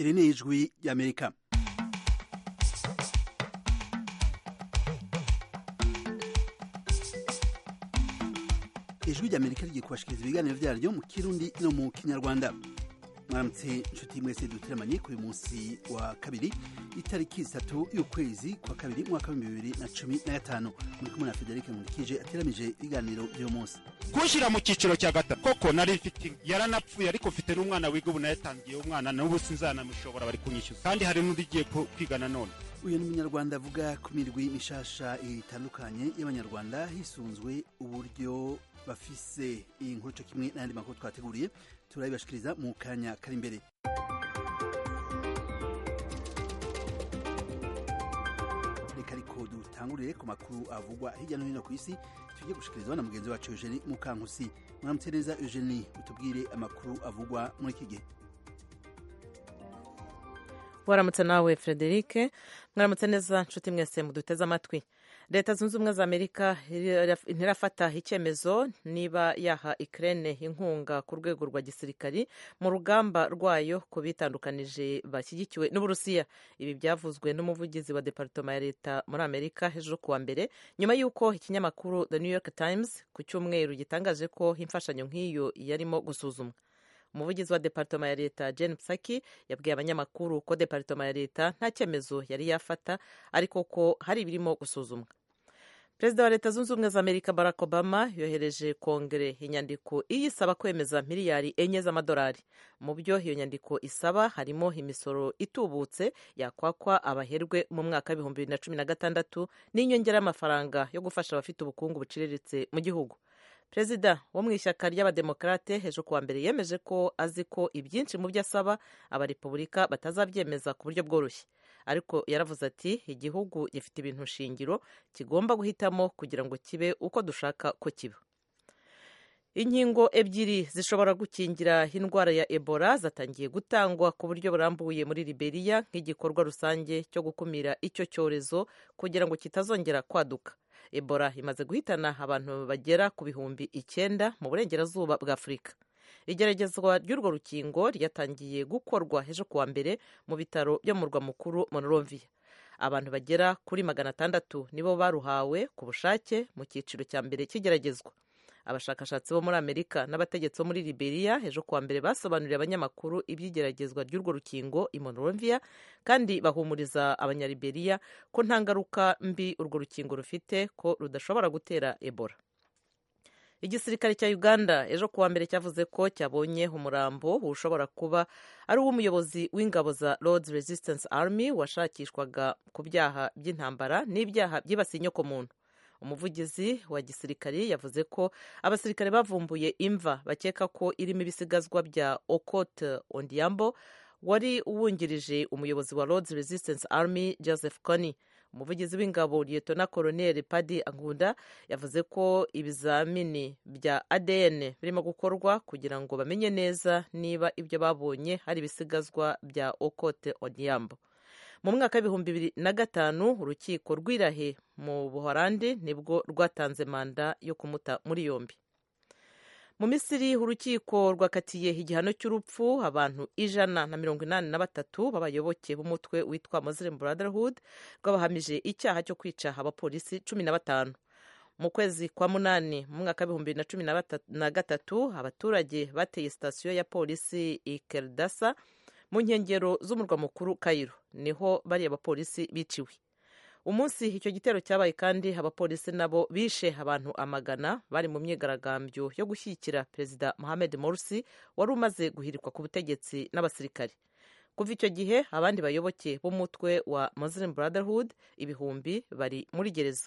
iri ni ijwi ry'amerika ijwi ry'amerika rigiye kubashikiriza ibiganiro vyaryo mu kirundi no mu kinyarwanda mwaramutse inshuti mwese duteramanye kuri munsi wa kabiri itariki zitatu y'ukwezi kwa kabiri mwaka w'ibihumbi bibiri na cumi na gatanu muri kumwe na federike nkurikije ateramije ibiganiro vy'uyu munsi kunshyira mu cyiciro cya gatatu koko nari mfite yaranapfuye ariko mfite n'umwana wiga ubu nayatangiye umwana n'ubu sinzanamushobora bari kunyishyuza kandi hari n'undi ugiye kwiga nanone uyu ni umunyarwanda avuga ku mirwi mishasha itandukanye y'abanyarwanda hisunzwe uburyo bafise iyi nkuru co kimwe n'ayandi makuru twateguriye turabibashikiriza mu kanya kari imbere reka ariko dutangurire ku makuru avugwa hirya no hino ku isi tujye gushikirizwa na mugenzi wacu eugenie mukankusi mwaramutse neza eugenie utubwire amakuru avugwa muri iki gihe waramutse nawe frederic mwaramutse neza nshuti mwese muduteze amatwi leta zunze ubumwe za amerika ntirafata icyemezo niba yaha ikirere inkunga ku rwego rwa gisirikari mu rugamba rwayo ku bitandukanije bashyigikiwe n'uburusiya ibi byavuzwe n'umuvugizi wa departoma ya leta muri amerika ejo kuwa mbere nyuma y'uko ikinyamakuru the new york times ku cyumweru gitangaje ko imfashanyo nk'iyo yarimo gusuzumwa umuvugizi wa departoma ya leta jen psaki yabwiye abanyamakuru ko departoma ya leta nta cyemezo yari yafata ariko ko hari ibirimo gusuzumwa perezida wa leta zunze ubumwe za amerika barack obama yohereje kongere inyandiko iyisaba kwemeza miliyari enye z'amadolari mu byo iyo nyandiko isaba harimo imisoro itubutse yakwakwa abaherwe mu mwaka w'ibihumbi bibiri na cumi na gatandatu n'inyongera y'amafaranga yo gufasha abafite ubukungu buciriritse mu gihugu perezida wo mu ishyaka ry'abademokarate hejuru kuwa mbere yemeje ko azi ko ibyinshi mu byo asaba abarepubulika batazabyemeza ku buryo bworoshye ariko yaravuze ati igihugu gifite ibintu shingiro kigomba guhitamo kugira ngo kibe uko dushaka ko kiba inkingo ebyiri zishobora gukingira indwara ya ebola zatangiye gutangwa ku buryo burambuye muri liberiya nk'igikorwa rusange cyo gukumira icyo cyorezo kugira ngo kitazongera kwaduka ebola imaze guhitana abantu bagera ku bihumbi icyenda mu burengerazuba bwa afurika igeragezwa ry'urwo rukingo ryatangiye gukorwa ejo kuwa mbere mu bitaro byo mu murwa mukuru monrovia abantu bagera kuri magana atandatu nibo baruhawe ku bushake mu cyiciro cya mbere cy'igeragezwa abashakashatsi bo muri amerika n'abategetsi bo muri liberiya ejo kuwa mbere basobanuriye abanyamakuru iby'igeragezwa ry'urwo rukingo i monrovia kandi bahumuriza abanyaliberiya ko nta ngaruka mbi urwo rukingo rufite ko rudashobora gutera ebola igisirikare cya uganda ejo kuwa mbere cyavuze ko cyabonye umurambo ushobora kuba ari uw'umuyobozi w'ingabo za lords resistance army washakishwaga ku byaha by'intambara n'ibyaha byibasiye inyokomuntu umuvugizi wa gisirikare yavuze ko abasirikare bavumbuye imva bakeka ko irimo ibisigazwa bya okot ondiambo wari uwungirije umuyobozi wa lords resistance army joseph kony umuvugizi w'ingabo liyetona koroneli padi angunda yavuze ko ibizamini bya adn birimo gukorwa kugira ngo bamenye neza niba ibyo babonye hari ibisigazwa bya okote ondiambo mu mwaka w'ibihumbi bibiri na gatanu urukiko rw'irahe mu buhorandi nibwo rwatanze manda yo kumuta muri yombi mu misiri urukiko rwakatiye igihano cy'urupfu abantu ijana na mirongo inani na batatu b'abayoboke b'umutwe witwa muslim brotherhood rwabahamije icyaha cyo kwica abapolisi cumi na batanu mu kwezi kwa munani mu mwaka w'ibihumbi bibiri na cumi na gatatu abaturage bateye sitasiyo ya polisi ikeldasa mu nkengero z'umurwa mukuru kayiro niho bariya bapolisi biciwe umunsi icyo gitero cyabaye kandi abapolisi nabo bishe abantu amagana bari mu myigaragambyo yo gushyigikira perezida mohamed morsi wari umaze guhirikwa ku butegetsi n'abasirikari kuva icyo gihe abandi bayoboke b'umutwe wa muslim brotherhood ibihumbi bari muri gereza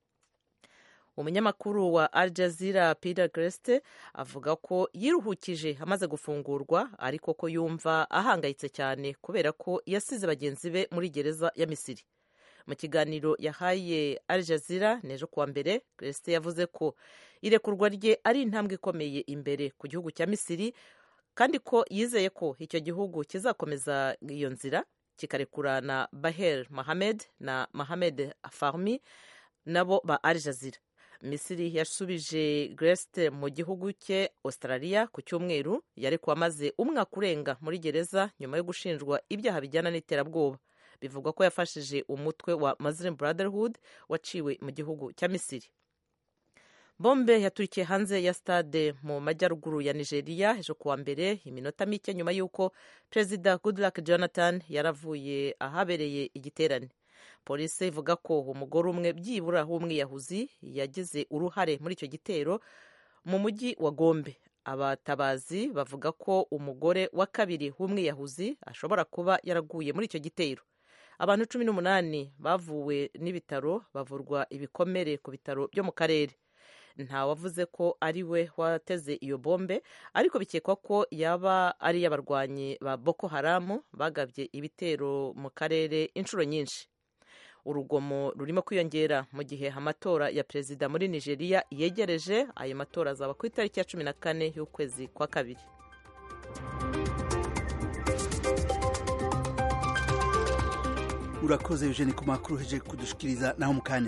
umunyamakuru wa Al Jazeera Peter Greste avuga ko yiruhukije amaze gufungurwa ariko ko yumva ahangayitse cyane kubera ko yasize bagenzi be muri gereza ya Misiri mu kiganiro yahaye Al Jazeera n'ejo kuwa mbere Greste yavuze ko irekurwa rye ari intambwe ikomeye imbere ku gihugu cya Misiri kandi ko yizeye ko icyo gihugu kizakomeza iyo nzira kikarekura na Baher Mohamed na Mohamed Fahmy nabo ba Al Jazeera misiri yasubije gresite mu gihugu cye australia ku cyumweru yarekuwe amaze umwaka urenga muri gereza nyuma yo gushinjwa ibyaha bijyana n'iterabwoba bivugwa ko yafashije umutwe wa muslim brotherhood waciwe mu gihugu cya misiri bombe yaturikiye hanze ya stade mu majyaruguru ya nigeria ejo kuwa mbere iminota mike nyuma y'uko perezida goodluck jonathan yaravuye ahabereye igiterane polisi ivuga ko umugore umwe byibura w'umwiyahuzi yagize uruhare muri icyo gitero mu mujyi wa gombe abatabazi bavuga ko umugore wa kabiri w'umwiyahuzi ashobora kuba yaraguye muri icyo gitero abantu cumi n'umunani bavuwe n'ibitaro bavurwa ibikomere ku bitaro byo mu karere nta wavuze ko ari we wateze iyo bombe ariko bikekwa ko yaba ari iy'abarwanyi ba boko haramu bagabye ibitero mu karere inshuro nyinshi urugomo rurimo kwiyongera mu gihe amatora ya perezida muri nigeria yegereje ayo matora azaba ku itariki ya cumi na kane y'ukwezi kwa kabiri urakoze eugene ku makuru uheje kudushikiriza naho mu kanya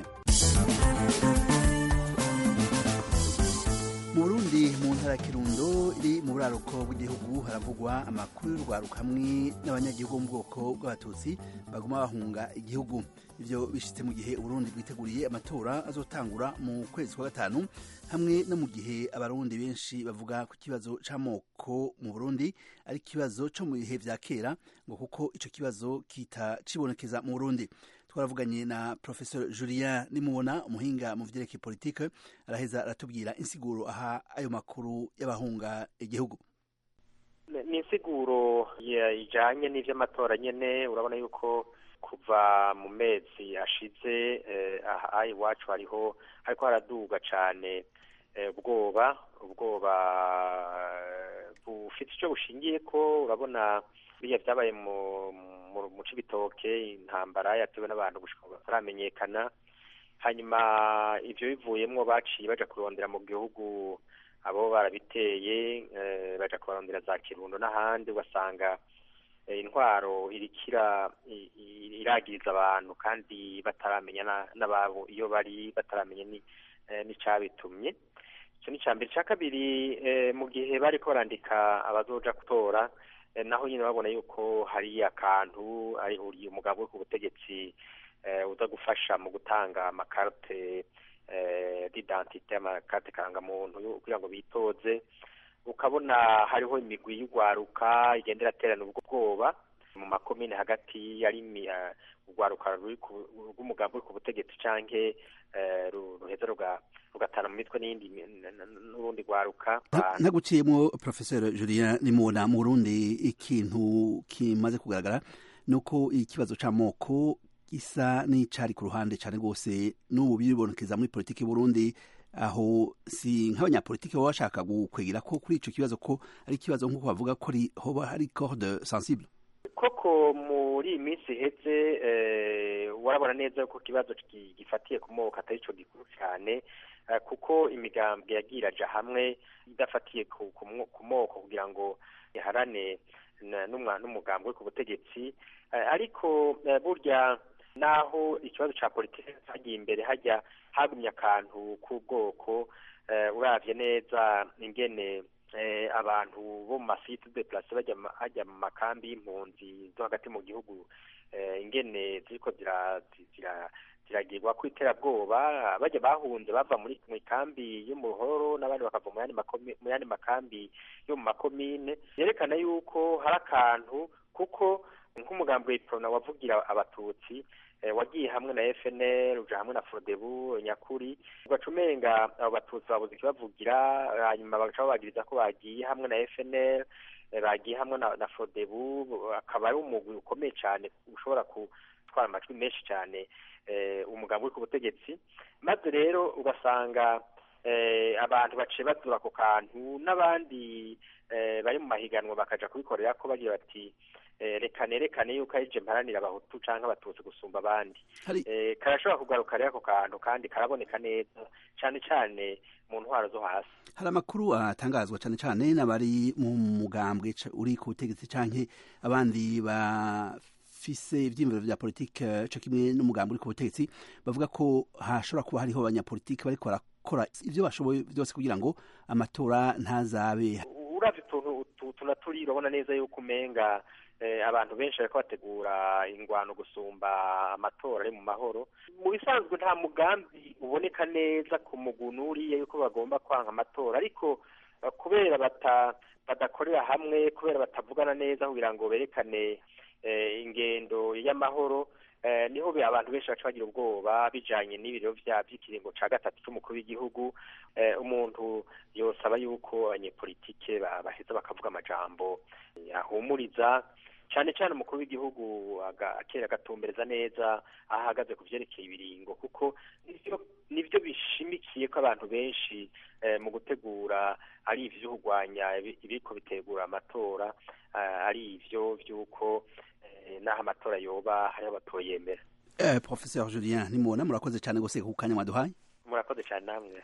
mu burundi mu ntara ya kirundo iri mu buraruko bw'igihugu haravugwa amakuru y'urwaruka hamwe n'abanyagihugu bo mu bwoko bw'abatutsi baguma bahunga igihugu ivyo bishitse mu gihe uburundi bwiteguriye amatora azotangura mu kwezi kwa gatanu hamwe no mu gihe abarundi benshi bavuga ku kibazo c'amoko mu burundi ari ikibazo co mu bihe vya kera ngo kuko ico kibazo kita cibonekeza mu burundi twaravuganye na professor julien nimubona umuhinga mu vyerekeye politike araheza aratubwira insiguro aha ayo makuru y'abahunga igihugu ni insiguro ijanye n'ivy'amatora nyene urabona yuko kuva mu mezi ashize aha iwacu hariho hariko haraduga cane ubwoba ubwoba bufite ico bushingiye ko urabona biriya vyabaye mu mu cibitoke intambara yatewe n'abantu gushika bataramenyekana hanyuma ivyo bivuyemwo baciye baja kurondera mu gihugu abo barabiteye baja kubarondera za kirundo n'ahandi ugasanga intwaro irikira iragiriza abantu kandi bataramenya n'ababo iyo bari bataramenya n'icabitumye ico ni mbere ca kabiri mu gihe bariko barandika abazoja gutora naho nyine babona yuko hari akantu ari umugabo uri ku butegetsi uza gufasha mu gutanga amakarite d'identite amakarite karangamuntu kugira ngo bitoze ukabona hariho imigwi y'urwaruka igenda iraterana ubwo bwoba mu makomine hagati yari urwaruka rw'umugabo uri ku butegetsi canke ruheza rugatana mu mitwe n'iyindi n'urundi rwaruka ntaguciyemo professeur julien nimubona mu burundi ikintu kimaze kugaragara ni uko ikibazo c'amoko gisa n'icari ku ruhande cane rwose n'ubu biribonekeza muri politiki y'uburundi aho si nk'abanyapolitiki baba bashaka gukwegera ko kuri ico kibazo ko ari ikibazo nk'uko bavuga ko hoba hari corde sensible koko muri iyi minsi iheze warabona neza yuko ikibazo gifatiye ku moko atari cyo gikuru cyane kuko imigambwe yagiye iraja hamwe idafatiye ku moko kugira ngo iharane n'umugambwe ku butegetsi ariko burya naho ikibazo cya politiki cyagiye imbere hajya hagumye akantu k'ubwoko uravye neza ingene abantu bo mu masite de place bajya mu makambi y'impunzi zo hagati mu gihugu ingene ziriko ziragirwa ku iterabwoba bajya bahunze bava muri mu ikambi y'umuhoro n'abandi bakava mu yandi makambi yo mu makomine yerekana yuko hari akantu kuko nk'umugambi w'iprona wavugira abatutsi wagiye hamwe na FNL uja hamwe na Frodebu nyakuri ugaca umenga abo batutsi babuze ikibavugira hanyuma bagaca babagiriza ko bagiye hamwe na FNL bagiye hamwe na, na Frodebu akaba ari umugwi ukomeye cyane ushobora gutwara amajwi menshi cyane umugambi uri ku butegetsi maze rero ugasanga abantu baciye bazura ako kantu n'abandi bari mu mahiganwa bakaja kubikorera ko bagira bati reka nerekane yuko ari je mparanira abahutu canke abatutsi gusumba abandi karashobora kugaruka rero ako kantu kandi karaboneka neza cane cane mu ntwaro zo hasi hari amakuru atangazwa cane cane n'abari mu mugambwe uri ku butegetsi canke abandi bafise ivyiyumviro vya politike co kimwe n'umugambi uri ku butegetsi bavuga ko hashobora kuba hariho abanyapolitike bariko gukora ibyo bashoboye byose kugira ngo amatora ntazabe uravye utuntu utu na turi urabona neza yuko umenga abantu benshi bariko bategura ingwano gusumba amatora ari mu mahoro mu bisanzwe nta mugambi uboneka neza ku mugunu uriya yuko bagomba kwanga amatora ariko kubera bata badakorera hamwe kubera batavugana neza kugira ngo berekane ingendo y'amahoro niho abantu benshi baca bagira ubwoba bijanye n'ibiro vy'ikiringo ca gatatu c'umukuru w'igihugu umuntu yosaba yuko abanyepolitike baheza bakavuga amajambo ahumuriza cyane cyane umukuru w'igihugu akera agatumbereza neza aho ahagaze ku vyerekeye ibiringo kuko nivyo bishimikiye ko abantu benshi mu gutegura ari ivyo kurwanya ibiriko bitegura amatora ari ivyo vy'uko n'aho amatora yoba hariho abatoyemera professeur julien nimubona murakoze cyane gose ku kanya mwaduhaye murakoze cyane namwe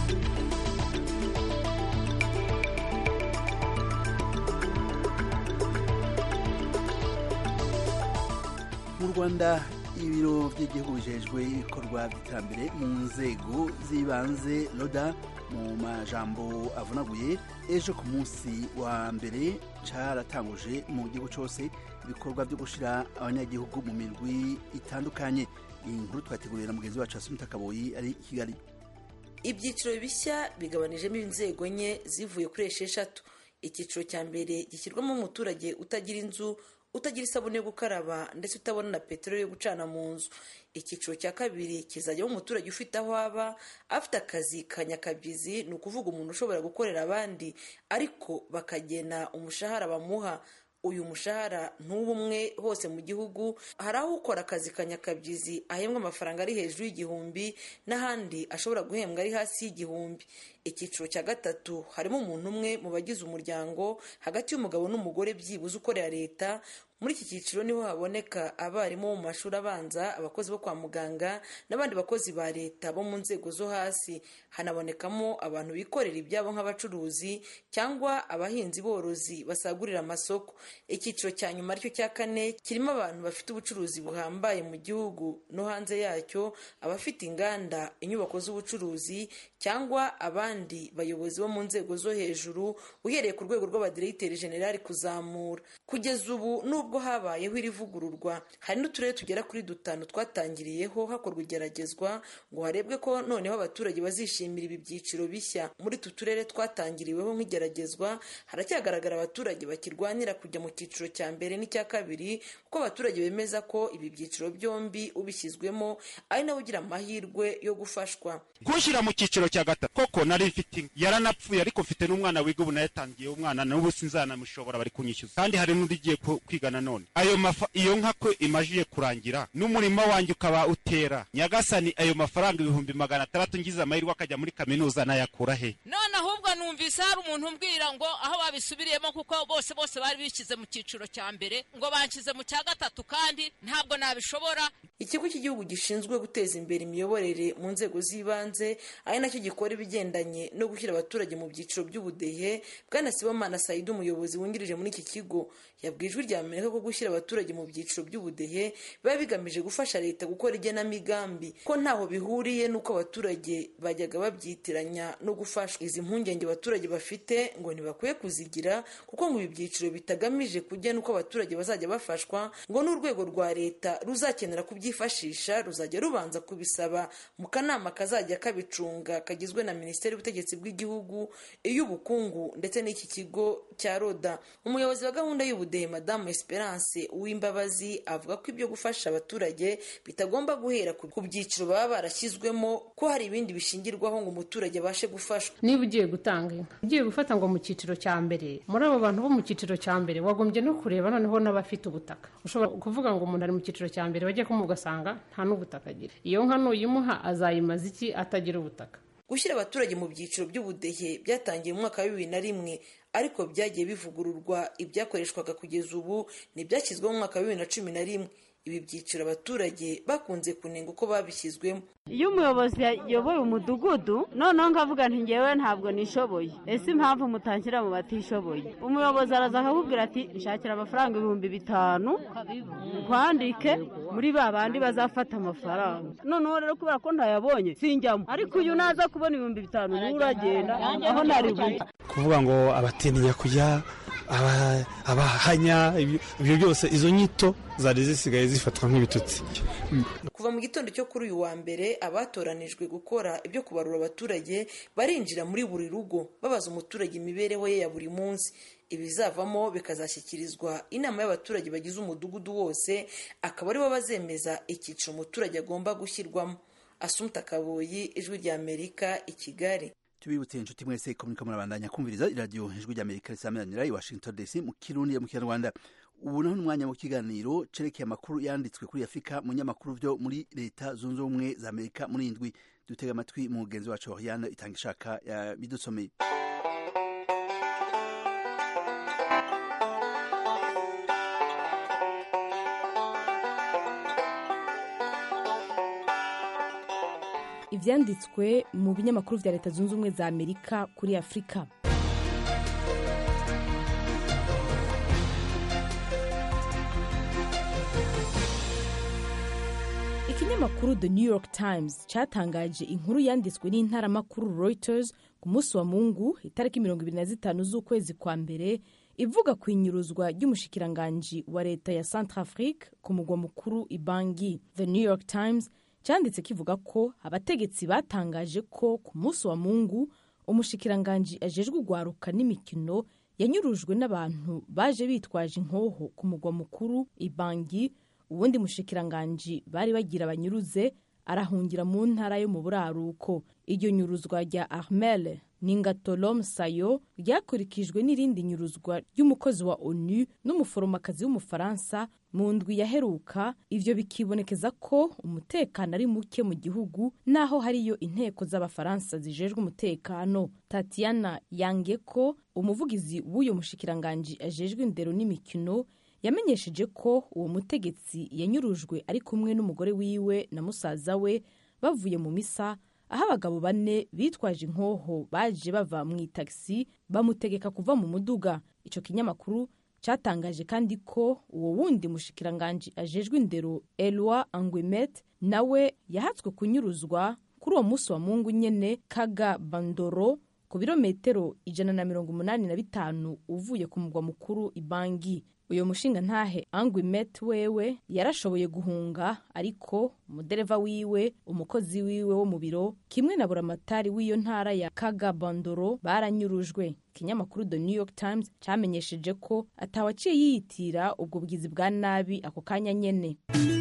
mu rwanda ibiro by'igihugu bijejwe ibikorwa by'iterambere mu nzego z'ibanze roda mu majambo avunaguye ejo ku munsi wa mbere caratanguje mu gihugu cose ibikorwa byo gushira abanyagihugu mu mirwi itandukanye iyi nkuru twategurira mugenzi wacu asumita kaboyi ari i kigali ibyiciro bishya bigabanijemo inzego enye zivuye kuri esheshatu icyiciro cya mbere gishyirwamo umuturage utagira inzu utagira isabune yo gukaraba ndetse utabona na peteroli yo gucana mu nzu icyiciro cya kabiri kizajyamo umuturage ufite aho aba afite akazi ka nyakabyizi ni ukuvuga umuntu ushobora gukorera abandi ariko bakagena umushahara bamuha uyu mushahara ntuba umwe hose mu gihugu hari aho ukora akazi ka nyakabyizi ahembwa amafaranga ari hejuru y'igihumbi n'ahandi ashobora guhembwa ari hasi y'igihumbi icyiciro cya gatatu harimo umuntu umwe mu bagize umuryango hagati y'umugabo n'umugore byibuze ukorera leta muri iki cyiciro niho haboneka abarimu bo mu mashuri abanza abakozi bo kwa muganga n'abandi bakozi ba leta bo mu nzego zo hasi hanabonekamo abantu bikorera ibyabo nk'abacuruzi cyangwa abahinzi borozi basagurira amasoko icyiciro cya nyuma aricyo cya kane kirimo abantu bafite ubucuruzi buhambaye mu gihugu no hanze yacyo abafite inganda inyubako z'ubucuruzi cyangwa abandi bayobozi bo mu nzego zo hejuru uhereye ku rwego rw'abadiregiteri generali kuzamura kugeza ubu nubwo habayeho iri vugururwa hari n'uturere tugera kuri dutanu twatangiriyeho hakorwa igeragezwa ngo harebwe ko noneho abaturage bazishimira ibi byiciro bishya muri utu turere twatangiriweho nk'igeragezwa haracyagaragara abaturage bakirwanira kujya mu cyiciro cya mbere n'icya kabiri kuko abaturage bemeza ko ibi byiciro byombi ubishyizwemo ari nawe ugira amahirwe yo gufashwa gushyira mu cyiciro cya gatatu koko nari mfite yaranapfuye ariko mfite n'umwana wiga ubu nayatangiye umwana n'ubu sinzanamushobora bari kunyishyuza kandi hari n'undi ugiye kwiga nanone ayo mafa iyo nka ko imajiye kurangira n'umurima wanjye ukaba utera nyagasani ayo mafaranga ibihumbi magana atandatu ngize amahirwe akajya muri kaminuza nayakura he none ahubwo numvise hari umuntu umbwira ngo aho babisubiriyemo kuko bose bose bari bishyize mu cyiciro cya mbere ngo banshyize mu cya gatatu kandi ntabwo nabishobora ikigo cy'igihugu gishinzwe guteza imbere imiyoborere mu nzego z'ibanze ari nacyo gikora ibigendanye no gushyira abaturage mu byiciro by'ubudehe bwana sibomana sayidi umuyobozi wungirije muri iki kigo yabwiye ijwi rya amerika ko gushyira abaturage mu byiciro by'ubudehe biba bigamije gufasha leta gukora igenamigambi ko ntaho bihuriye n'uko abaturage bajyaga babyitiranya no gufashwa izi mpungenge abaturage bafite ngo ntibakwiye kuzigira kuko ngo ibi byiciro bitagamije kugena uko abaturage bazajya bafashwa ngo n'urwego rwa leta ruzakenera kubyifashisha ruzajya rubanza kubisaba mu kanama kazajya kabicunga kagizwe na minisiteri y'ubutegetsi bw'igihugu iy'ubukungu ndetse n'iki kigo cya roda umuyobozi wa gahunda y'ubudehe madamu esperance uwimbabazi avuga ko ibyo gufasha abaturage bitagomba guhera ku byiciro baba barashyizwemo ko hari ibindi bishingirwaho ngo umuturage abashe gufashwa niba ugiye gutanga inka ugiye gufata ngo mu cyiciro cya mbere muri abo bantu bo mu cyiciro cya mbere wagombye no kureba noneho n'abafite ubutaka ushobora kuvuga ngo umuntu ari mu cyiciro cya mbere bajya kumuha ugasanga nta n'ubutaka agira iyo nka nuyimuha azayimaza iki atagira ubutaka gushyira abaturage mu byiciro by'ubudehe byatangiye mu mwaka wa bibiri na rimwe ariko byagiye bivugururwa ibyakoreshwaga kugeza ubu ntibyashyizweho mu mwaka wa bibiri na cumi na rimwe ibi byiciro abaturage bakunze kunenga uko babishyizwemo iyo umuyobozi yayoboye umudugudu noneho nkavuga nti ngewe ntabwo nishoboye ese impamvu mutanshyira mu batishoboye umuyobozi araza akakubwira ati nshakira amafaranga ibihumbi bitanu nkwandike muri ba bandi bazafata amafaranga noneho rero kubera ko ntayabonye sinjyamo ariko uyu naza kubona ibihumbi bitanu niwe uragenda aho nari bujye kuvuga ngo abatinya kujya abahanya ibyo byose izo nyito zari zisigaye zifatwa nk'ibitutsi kuva mu gitondo cyo kuri uyu wa mbere abatoranijwe gukora ibyo kubarura abaturage barinjira muri buri rugo babaza umuturage imibereho ye ya buri munsi ibizavamo bikazashyikirizwa inama y'abaturage bagize umudugudu wose akaba aribo bazemeza icyiciro umuturage agomba gushyirwamo asumta kaboyi ijwi rya amerika i kigali tubibutse inshuti mwese ko muriko murabandanya kumviriza iradiyo ijwi rya amerika risameranira i washington dc mu kirundi ya mu kinyarwanda ubu naho n'umwanya w'ikiganiro cerekeye amakuru yanditswe kuri afurika mu nyamakuru vyo muri leta zunze ubumwe za amerika muri indwi dutega amatwi umugenzi wacu oriane itanga ishaka bidusomeye ibyanditswe mu binyamakuru bya leta zunze ubumwe za amerika kuri afurika ikinyamakuru the new york times cyatangaje inkuru yanditswe n'intaramakuru reuters ku munsi wa mungu itariki mirongo ibiri na zitanu z'ukwezi kwa mbere ivuga ku inyuruzwa ry'umushikiranganji wa leta ya centrafrique ku mugwa mukuru ibangi the new york times cyanditse kivuga ko abategetsi batangaje ko ku munsi wa mungu umushikiranganji ajejwe urwaruka n'imikino yanyurujwe n'abantu baje bitwaje inkoho ku mugwa mukuru ibangi ubundi mushikiranganji bari bagira banyuruze arahungira mu ntara yo mu buraruko iryo nyuruzwa rya armel ningatolom sayo ryakurikijwe n'irindi nyuruzwa ry'umukozi wa onu n'umuforomokazi w'umufaransa mu ndwi yaheruka ivyo bikibonekeza ko umutekano ari muke mu gihugu naho hariyo inteko z'abafaransa zijejwe umutekano tatiana yangeko umuvugizi w'uyo mushikiranganji ajejwe indero n'imikino yamenyesheje ko uwo mutegetsi yanyurujwe ari kumwe n'umugore wiwe na musaza we bavuye mu misa aho abagabo bane bitwaje inkoho baje bava mu itagisi bamutegeka kuva mu muduga icyo kinyamakuru cyatangaje kandi ko uwo wundi mushikiranganji ajejwe indero elwa angwimet nawe yahatswe kunyuruzwa kuri uwo munsi wa mungu nyene kaga bandoro ku birometero ijana na mirongo umunani na bitanu uvuye ku mugwa mukuru ibangi uyu mushinga ntahe angwi met wewe yarashoboye guhunga ariko umudereva wiwe umukozi wiwe wo mu biro kimwe na buramatari w'iyo ntara ya kagabandoro baranyurujwe ikinyamakuru the new york times cyamenyesheje ko atawaciye yiyitira ubwo bwizi bwa nabi ako kanya nyene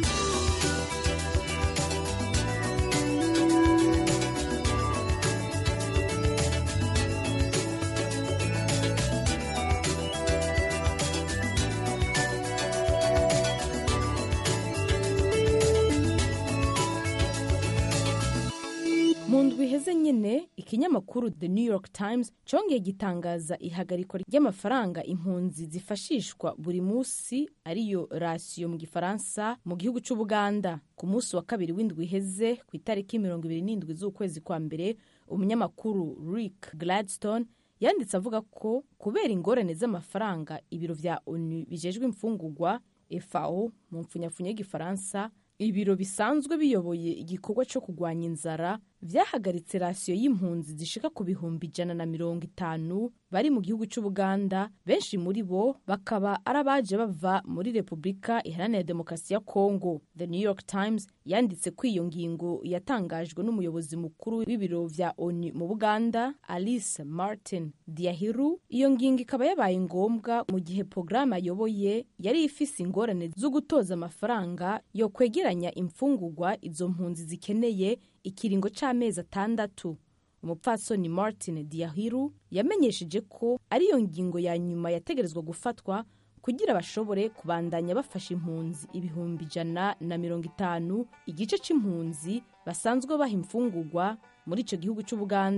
mu ndwi iheze nyine ikinyamakuru the new york times cyongeye gitangaza ihagarikwa ry'amafaranga impunzi zifashishwa buri munsi ariyo rasiyo mu gifaransa mu gihugu cy'ubuganda ku munsi wa kabiri w'indwi iheze ku itariki mirongo ibiri n'indwi z'ukwezi kwa mbere umunyamakuru rick gladstone yanditse avuga ko kubera ingorane z'amafaranga ibiro vya onu bijejwe imfungurwa fao mu mpfunyapfunya y'igifaransa ibiro bisanzwe biyoboye igikorwa cyo kurwanya inzara vyahagaritse rasiyo y'impunzi zishika ku bihumbi ijana na mirongo itanu bari mu gihugu cy'ubuganda benshi muri bo bakaba ari abaje bava muri repubulika iharanira demokarasi ya kongo the new york times yanditse ko iyo ngingo yatangajwe n'umuyobozi mukuru w'ibiro vya onu mu buganda alice martin diahiru iyo ngingo ikaba yabaye ngombwa mu gihe porogaramu ayoboye yari ifise ingorane zo gutoza amafaranga yo kwegeranya imfungurwa izo mpunzi zikeneye ikiringo c'amezi atandatu umupfasoni martin diahiru yamenyesheje ko ariyo ngingo ya nyuma yategerezwa gufatwa kugira bashobore kubandanya bafasha impunzi ibihumbi ijana na mirongo itanu igice c'impunzi basanzwe baha imfungurwa muri ico gihugu c'ubuganda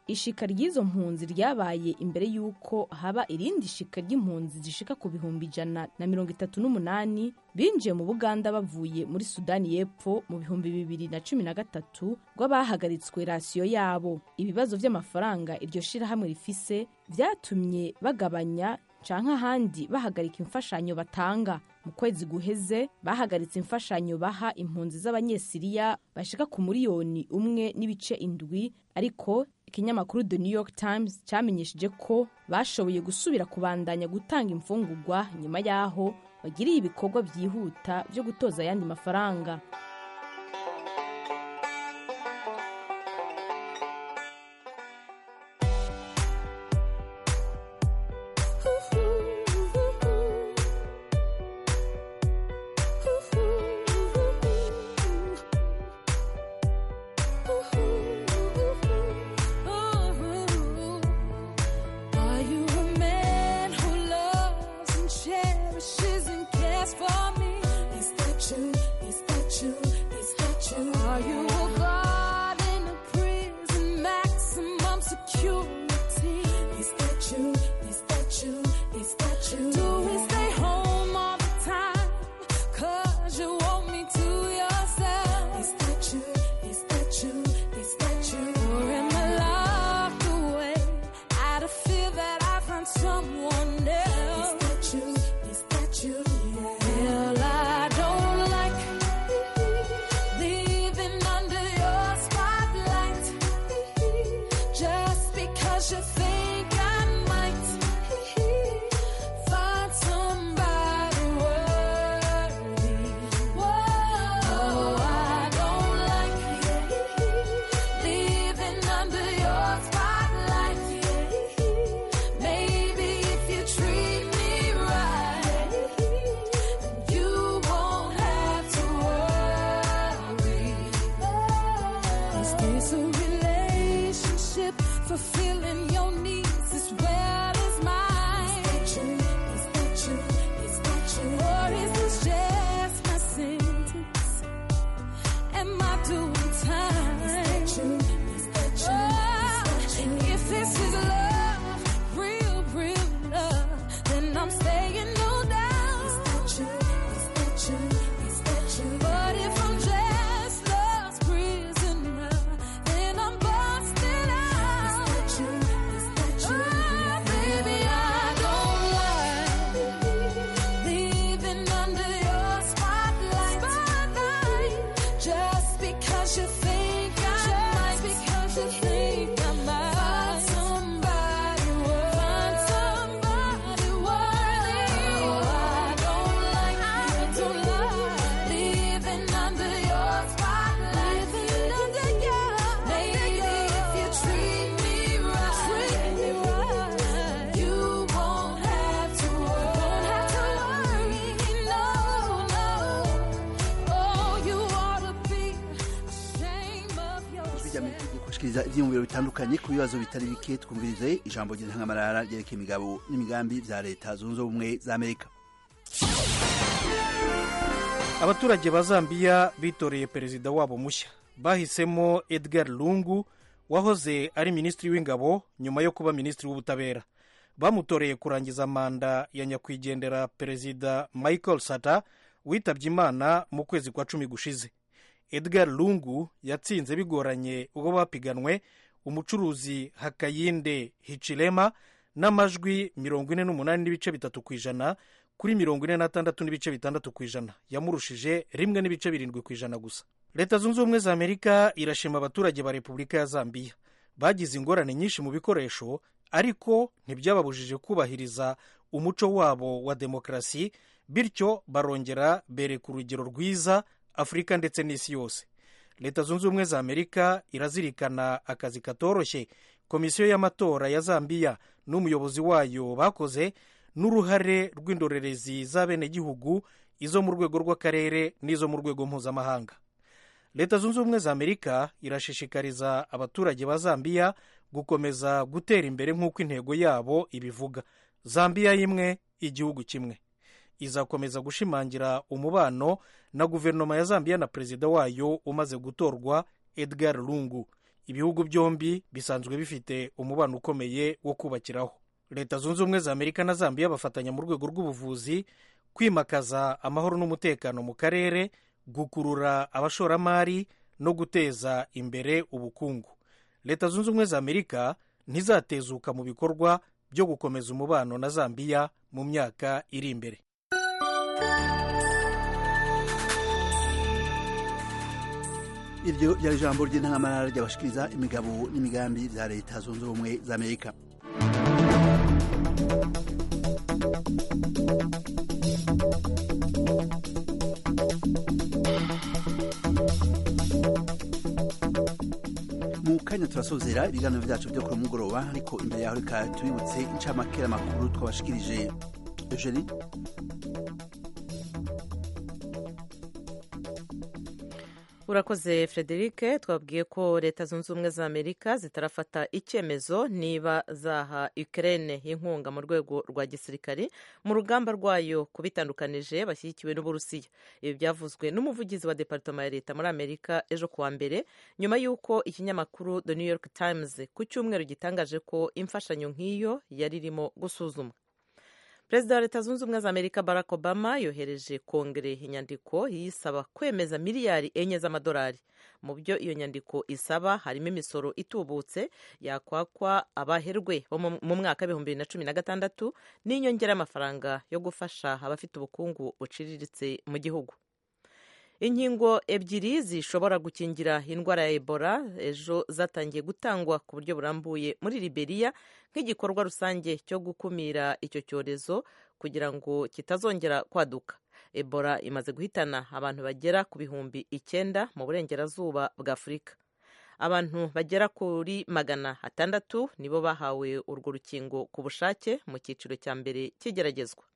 ishika ry'izo mpunzi ryabaye imbere y'uko haba irindi shika ry'impunzi zishika ku bihumbi ijana na mirongo itatu n'umunani binjiye mu buganda bavuye muri sudani y'epfo mu bihumbi bibiri na cumi na gatatu rw'abahagaritswe rasiyo yabo ibibazo by'amafaranga iryo shirahamwe rifise byatumye bagabanya canke ahandi bahagarika imfashanyo batanga mu kwezi guheze bahagaritse imfashanyo baha impunzi z'abanyesiriya bashika ku miliyoni umwe n'ibice indwi ariko ikinyamakuru the new york times cyamenyesheje ko bashoboye gusubira kubandanya gutanga imfungurwa nyuma y'aho bagiriye ibikorwa byihuta byo gutoza ayandi mafaranga Are you a man who loves and cherishes and cares for me? Is that true? Is that true? Is that true? Are you a guard in a prison, maximum security? Is that true? Is that true? Is that true? Do we stay home all the time? Cause you want me to yourself. Is that true? Is that true? Is that true? Or am I locked away out of fear that I find someone else? Is that true? Is that true? Well, I don't like leaving under your spotlight just because you think I might find somebody worthy. Whoa, I don't like leaving under your spotlight. Maybe if you treat me right, you won't have to worry. Is this a relationship fulfilling your needs as well as mine? Is that true? Is that true? Is that true? Or is this just my sentence? Am I doing time? Is that true? Is that true? If this is love, real, real love, then I'm staying no doubt. Is that true? Is that true? Is that true? But if I'm just love's prisoner, then I'm busted out. Is that true? Is that true? Oh, baby, I don't like leaving under your spotlight. Just because you think I might. because you think I might. Find somebody worthy. Find somebody worthy. I don't like, I don't like leaving under your spotlight. Living under your Maybe if you treat me right, treat me right, you won't have to worry. Won't have to worry. No, no. Oh, you ought to be ashamed of ijwi rya yourself. amerika rigiye kubashikiriza ivyiyumviro bitandukanye ku bibazo bitari bike twumvirize ijambo ry'intangamarara ryerekeye imigabo n'imigambi vya leta zunze ubumwe za amerika abaturage ba zambiya bitoreye perezida wabo mushya bahisemo edgar lungu wahoze ari minisitiri w'ingabo nyuma yo kuba minisitiri w'ubutabera bamutoreye kurangiza manda ya nyakwigendera perezida michael sata witabye imana mu kwezi kwa cumi gushize edgar lungu yatsinze bigoranye ubwo bapiganwe umucuruzi hakayinde hicirema n'amajwi mirongo ine n'umunani n'ibice bitatu ku ijana kuri mirongo ine n'atandatu n'ibice bitandatu ku ijana yamurushije rimwe n'ibice birindwi ku ijana gusa leta zunze ubumwe za amerika irashima abaturage ba repubulika ya zambiya bagize ingorane nyinshi mu bikoresho ariko ntibyababujije kubahiriza umuco wabo wa demokarasi bityo barongera bereka urugero rwiza afurika ndetse n'isi yose leta zunze ubumwe za amerika irazirikana akazi katoroshye komisiyo y'amatora ya zambiya n'umuyobozi wayo bakoze n'uruhare rw'indorerezi z'abenegihugu izo mu rwego rw'akarere n'izo mu rwego mpuzamahanga leta zunze ubumwe za amerika irashishikariza abaturage ba zambiya gukomeza gutera imbere nk'uko intego yabo ibivuga zambiya y'imwe igihugu kimwe izakomeza gushimangira umubano na guverinoma ya zambiya na perezida wayo umaze gutorwa edgar lungu ibihugu byombi bisanzwe bifite umubano ukomeye wo kubakiraho leta zunze ubumwe za amerika na zambiya bafatanya mu rwego rw'ubuvuzi kwimakaza amahoro n'umutekano mu karere gukurura abashoramari no guteza imbere ubukungu leta zunze ubumwe za amerika ntizatezuka mu bikorwa byo gukomeza umubano na zambiya mu myaka iri imbere iryo ryari ijambo ry'intangamara ryabashikiriza imigabo n'imigambi bya leta zunze ubumwe za amerika mu kanya turasozera ibiganiro byacu byo kuri mugoroba ariko imbere yaho reka tubibutse inshamakera makuru twabashikirije eugenie urakoze frederic twabwiye ko leta zunze ubumwe za amerika zitarafata icyemezo niba zaha ukraine inkunga mu rwego rwa gisirikari mu rugamba rwayo kubitandukanije bashyigikiwe n'uburusiya ibi byavuzwe n'umuvugizi wa departoma ya leta muri amerika ejo kuwa mbere nyuma y'uko ikinyamakuru the new york times ku cyumweru gitangaje ko imfashanyo nk'iyo yari irimo gusuzumwa perezida wa leta zunze ubumwe za amerika barack obama yohereje kongere inyandiko yisaba kwemeza miliyari enye z'amadolari mu byo iyo nyandiko isaba harimo imisoro itubutse yakwakwa abaherwe bo mu mwaka w'ibihumbi bibiri na cumi na gatandatu n'inyongera y'amafaranga yo gufasha abafite ubukungu buciriritse mu gihugu inkingo ebyiri zishobora gukingira indwara ya ebola ejo zatangiye gutangwa ku buryo burambuye muri liberiya nk'igikorwa rusange cyo gukumira icyo cyorezo kugira ngo kitazongera kwaduka ebola imaze guhitana abantu bagera ku bihumbi icyenda mu burengerazuba bwa afurika abantu bagera kuri magana atandatu nibo bahawe urwo rukingo ku bushake mu cyiciro cya mbere cy'igeragezwa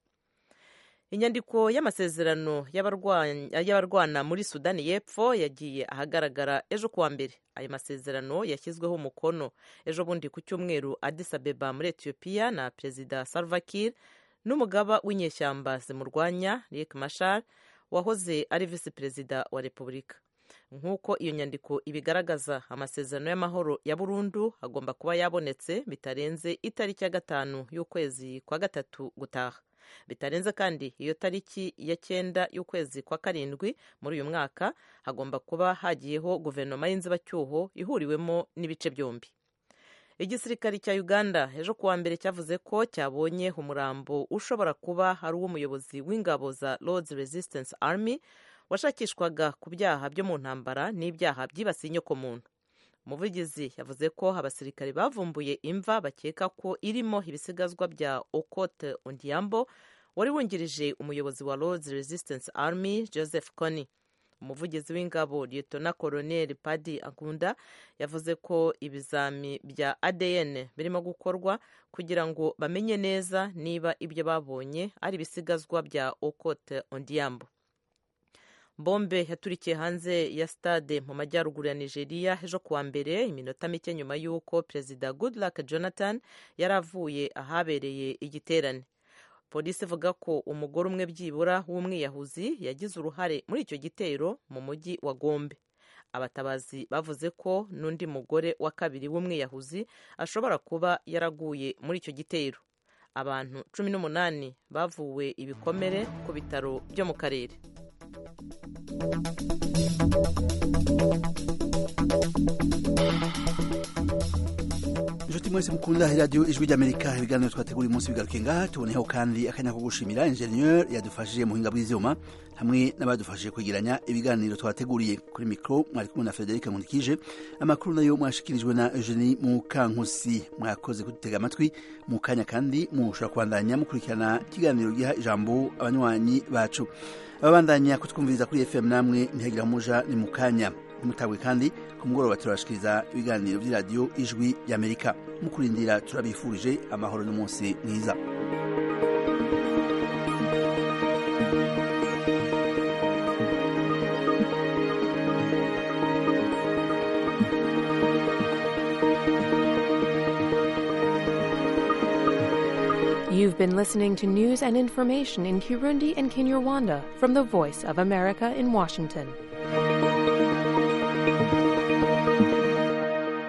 inyandiko y'amasezerano y'abarwana muri sudani y'epfo yagiye ahagaragara ejo kuwa mbere ayo masezerano yashyizweho umukono ejo bundi ku cyumweru Addis Abeba muri etiyopiya na perezida Salva Kiir n'umugaba w'inyeshyamba zimurwanya Riek Machar wahoze ari visi perezida wa repubulika nk'uko iyo nyandiko ibigaragaza amasezerano y'amahoro ya burundu agomba kuba yabonetse bitarenze itariki ya gatanu y'ukwezi kwa gatatu gutaha bitarenze kandi iyo tariki ya cyenda y'ukwezi kwa karindwi muri uyu mwaka hagomba kuba hagiyeho guverinoma y'inzibacyuho ihuriwemo n'ibice byombi igisirikare cya uganda ejo kuwa mbere cyavuze ko cyabonye umurambo ushobora kuba ari uw'umuyobozi w'ingabo za lords resistance army washakishwaga ku byaha byo mu ntambara n'ibyaha byibasiye inyokomuntu umuvugizi yavuze ko abasirikare bavumbuye imva bakeka ko irimo ibisigazwa bya okote ondiambo wari wungirije umuyobozi wa lords resistance army joseph kony umuvugizi w'ingabo liyetona koroneli padi akunda yavuze ko ibizami bya adn birimo gukorwa kugira ngo bamenye neza niba ibyo babonye ari ibisigazwa bya okote ondiambo bombe yaturikiye hanze ya stade mu majyaruguru ya nigeria ejo kuwa mbere iminota mike nyuma y'uko perezida goodluck jonathan yari avuye ahabereye igiterane polisi ivuga ko umugore umwe byibura w'umwiyahuzi yagize uruhare muri icyo gitero mu mujyi wa gombe abatabazi bavuze ko n'undi mugore wa kabiri w'umwiyahuzi ashobora kuba yaraguye muri icyo gitero abantu cumi n'umunani bavuwe ibikomere ku bitaro byo mu karere inshuti mwese mukunda radiyo ijwi ry'amerika ibiganiro twategura umunsi bigaruke ngaha tuboneho kandi akanya ko gushimira injeniyeri yadufashije mu buhinga bw'ibyuma hamwe n'abadufashije kwegeranya ibiganiro twateguriye kuri mikoro mwari kumwe na frederic nkundikije amakuru nayo mwashikirijwe na eugenie mukankusi mwakoze kudutega amatwi mu kanya kandi mushobora kubandanya mukurikirana ikiganiro giha ijambo abanywanyi bacu ababandanya kutwumviriza kuri fm namwe ntihagira umuja ni mu kanya mutabwe kandi ku mugoroba turabashikiriza ibiganiro by'iradiyo ijwi ry'amerika mu kurindira turabifurije amahoro n'umunsi mwiza You've been listening to news and information in Kirundi and Kinyarwanda from the Voice of America in Washington.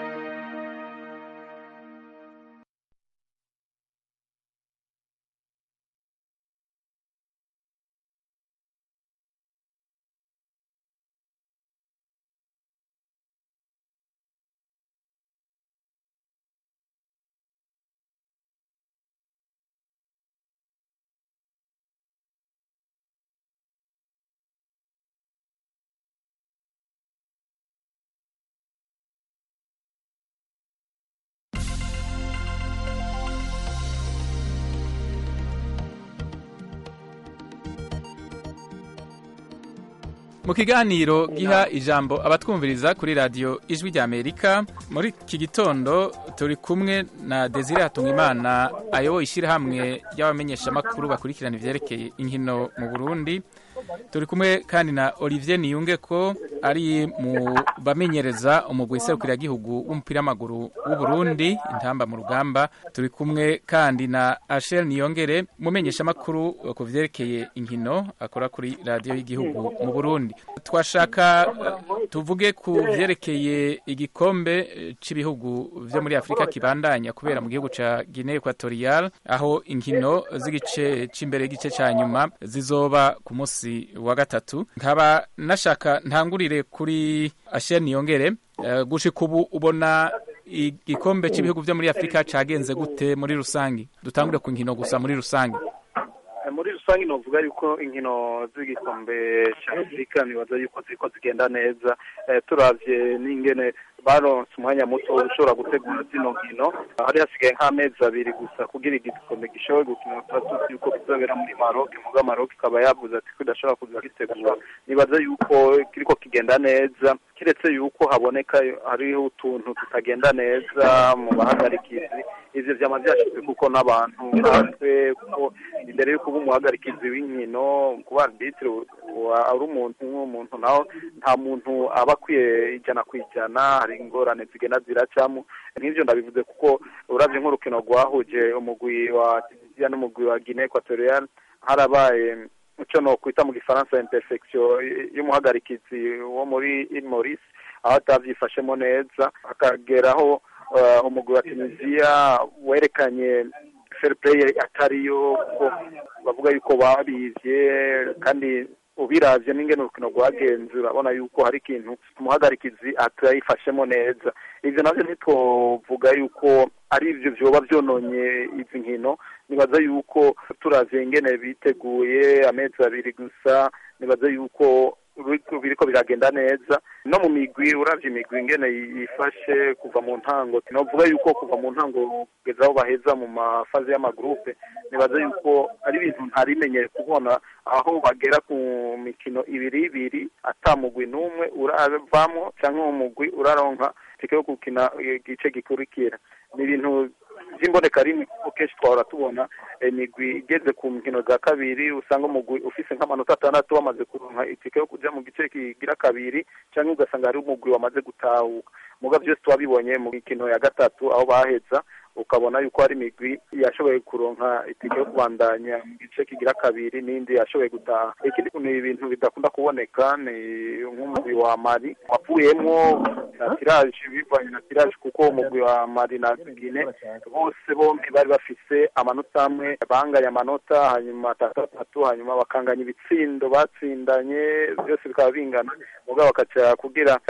mu kiganiro giha ijambo abatwumviriza kuri radiyo ijwi rya amerika muri iki gitondo turi kumwe na desire hatungimana ayoboye ishyirahamwe ry'abamenyeshamakuru bakurikirana ivyerekeye inkino mu burundi turi kumwe kandi na olivier niyunge ko ari mu bamenyereza umugwi serukiragihugu w'umupira w'amaguru w'uburundi intamba mu rugamba turi kumwe kandi na ashel niyongere mumenyeshamakuru ku vyerekeye inkino akora kuri radiyo y'igihugu mu burundi twashaka eh, tuvuge ku vyerekeye igikombe eh, c'ibihugu vyo muri afurika kibandanya kubera mu gihugu ca guinea equatorial aho inkino z'igice c'imbere y'igice ca nyuma zizoba ku munsi wa gatatu nkaba nashaka ntangurire kuri ashel niyongere eh, gushika ubu ubona igikombe cy'ibihugu byo muri afurika cyagenze gute muri rusange dutangure ku nkino gusa muri rusange Eh, muri rusange novuga yuko inkino z'igikombe cya afurika nibaza yuko ziriko zigenda neza Eh, turavye n'ingene baronse umwanya muto ushobora gutegura zino nkino hari hasigaye nk'amezi abiri gusa kugira igikombe gishobore gukina tuba tuzi yuko kizobera muri maroc muga maroc ikaba yavuze ati ko idashobora kuza gitegura nibaza yuko kiriko kigenda neza kiretse yuko haboneka hariho utuntu tutagenda neza mu bahagarikizi ivyo vyama vyashizwe kuko n'abantu natwe kuko imbere yuko uba umuhagarikizi w'inkino kuba arbitre wa- ari umuntu nk'umuntu naho nta muntu aba akwiye ijana ku ijana hari ingorane zigenda ziracamo nk'ivyo ndabivuze kuko uravye nk'urukino rwahuje umugwi wa tunisia n'umugwi wa guinea equatorial harabaye ico nokwita mu gifaransa imperfection y'umuhagarikizi wo muri il maurice aho atavyifashemo neza akageraho uh, umugwi wa tunisia werekanye fair play atariyo kuko bavuga yuko babivye kandi ubiravye n'ingene urukino rwagenze urabona yuko hari ikintu umuhagarikizi atayifashemo neza ivyo navyo ntitwovuga yuko ari ivyo vyoba vyononye izi nkino nibaza yuko turavye ingene biteguye amezi abiri gusa nibaza yuko biriko- biriko biragenda neza no mu migwi uravye imigwi ingene yifashe kuva mu ntango novuga yuko kuva mu ntango kugeza aho baheza mu mafaze y'amagrupe nibaza yuko ari ibintu ntarimenyere kubona aho bagera ku mikino ibiri ibiri ata mugwi n'umwe uravamwo canke uwo mugwi uraronka tike yo gukina igice gikurikira ni ibintu vy'imboneka rimwe kuko kenshi twahora tubona imigwi igeze ku nkino za kabiri usanga umugwi ufise nk'amanota atandatu wamaze kuronka itike yo kuja mu gice kigira kabiri canke ugasanga hari umugwi wamaze gutahuka muga vyose twabibonye mu mikino ya gatatu aho baheza ukabona yuko hari imigwi yashoboye kuronka itike yo kubandanya mu gice kigira kabiri n'indi yashoboye gutaha ikindi ni ibintu bidakunda kuboneka ni nk'umugwi wa mari wavuyemwo na tiraje bivanye na tiraje kuko umugwi wa mari na gine bose bombi bari bafise amanota amwe banganya amanota hanyuma atatu atatu hanyuma bakanganya ibitsindo batsindanye byose bikaba bingana mugabo bakaca kugira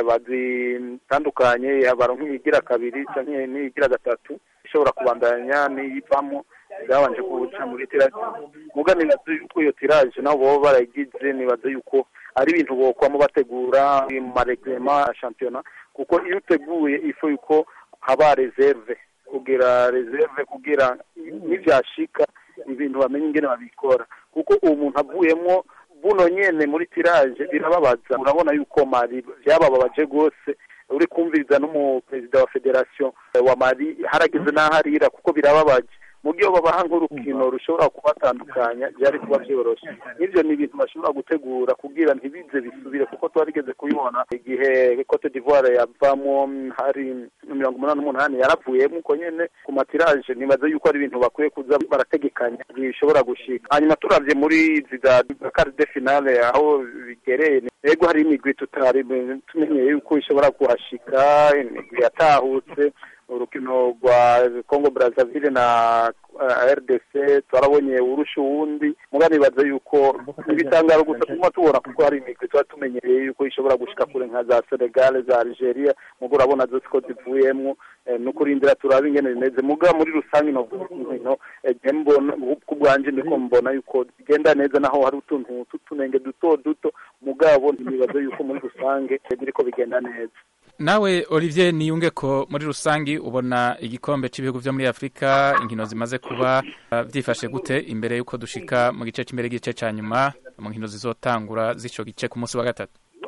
bazitandukanye baronka iyigira kabiri canke n'iyigira gatatu ishobora kubandanya n'iyivamo byabanje kuca muri tiraje muga nibaza yuko iyo tiraje nabo boba barayigize nibaza yuko ari ibintu bokwamo bategura mu mareglement ya shampiyona kuko iyo uteguye ifu yuko haba reserve kugira reserve kugira nivyashika ibintu bamenye ingene babikora kuko uwo muntu avuyemwo buno nyene muri tiraje birababaza urabona yuko mari vyabababaje rwose uri kumviriza n'umuperezida wa federation wa mari harageze n'aho arira kuko birababaje mu gihe babaha nk'urukino rushobora kubatandukanya byari kuba byoroshe n'ivyo ni ibintu bashobora gutegura kugira ntibize bisubire kuko twarigeze kubibona igihe cote d'ivoire yavamo hari mirongo umunani n'umunani yaravuyemo uko nyene ku matiraje nibaza yuko ari ibintu bakwiye kuza barategekanya bishobora gushika hanyuma turavye muri izi za quart de finale aho bigereye ego hari imigwi tutari tumenyeye yuko ishobora kuhashika imigwi yatahutse urukino rwa Congo Brazzaville na uh, RDC twarabonye urusha uwundi muga nibaza yuko ibitangaro gusa tuma tubona kuko hari imigwi tuba tumenyereye yuko ishobora gushika kure nka za Senegal za Algeria mugo urabona zose ko zivuyemwo eh, no kurindira turaba ingene bimeze muga muri rusange no no eh, mbona ku bwanje ndiko mbona yuko bigenda neza naho hari utuntu tutunenge duto duto mugabo nibaza yuko muri rusange biriko bigenda neza nawe olivier niyunge ko muri rusange ubona igikombe cy'ibihugu byo muri afurika inkino zimaze kuba uh, byifashe gute imbere y'uko dushika mu gice cy'imbere y'igice cya nyuma mu nkino zizotangura z'ico gice ku munsi wa gatatu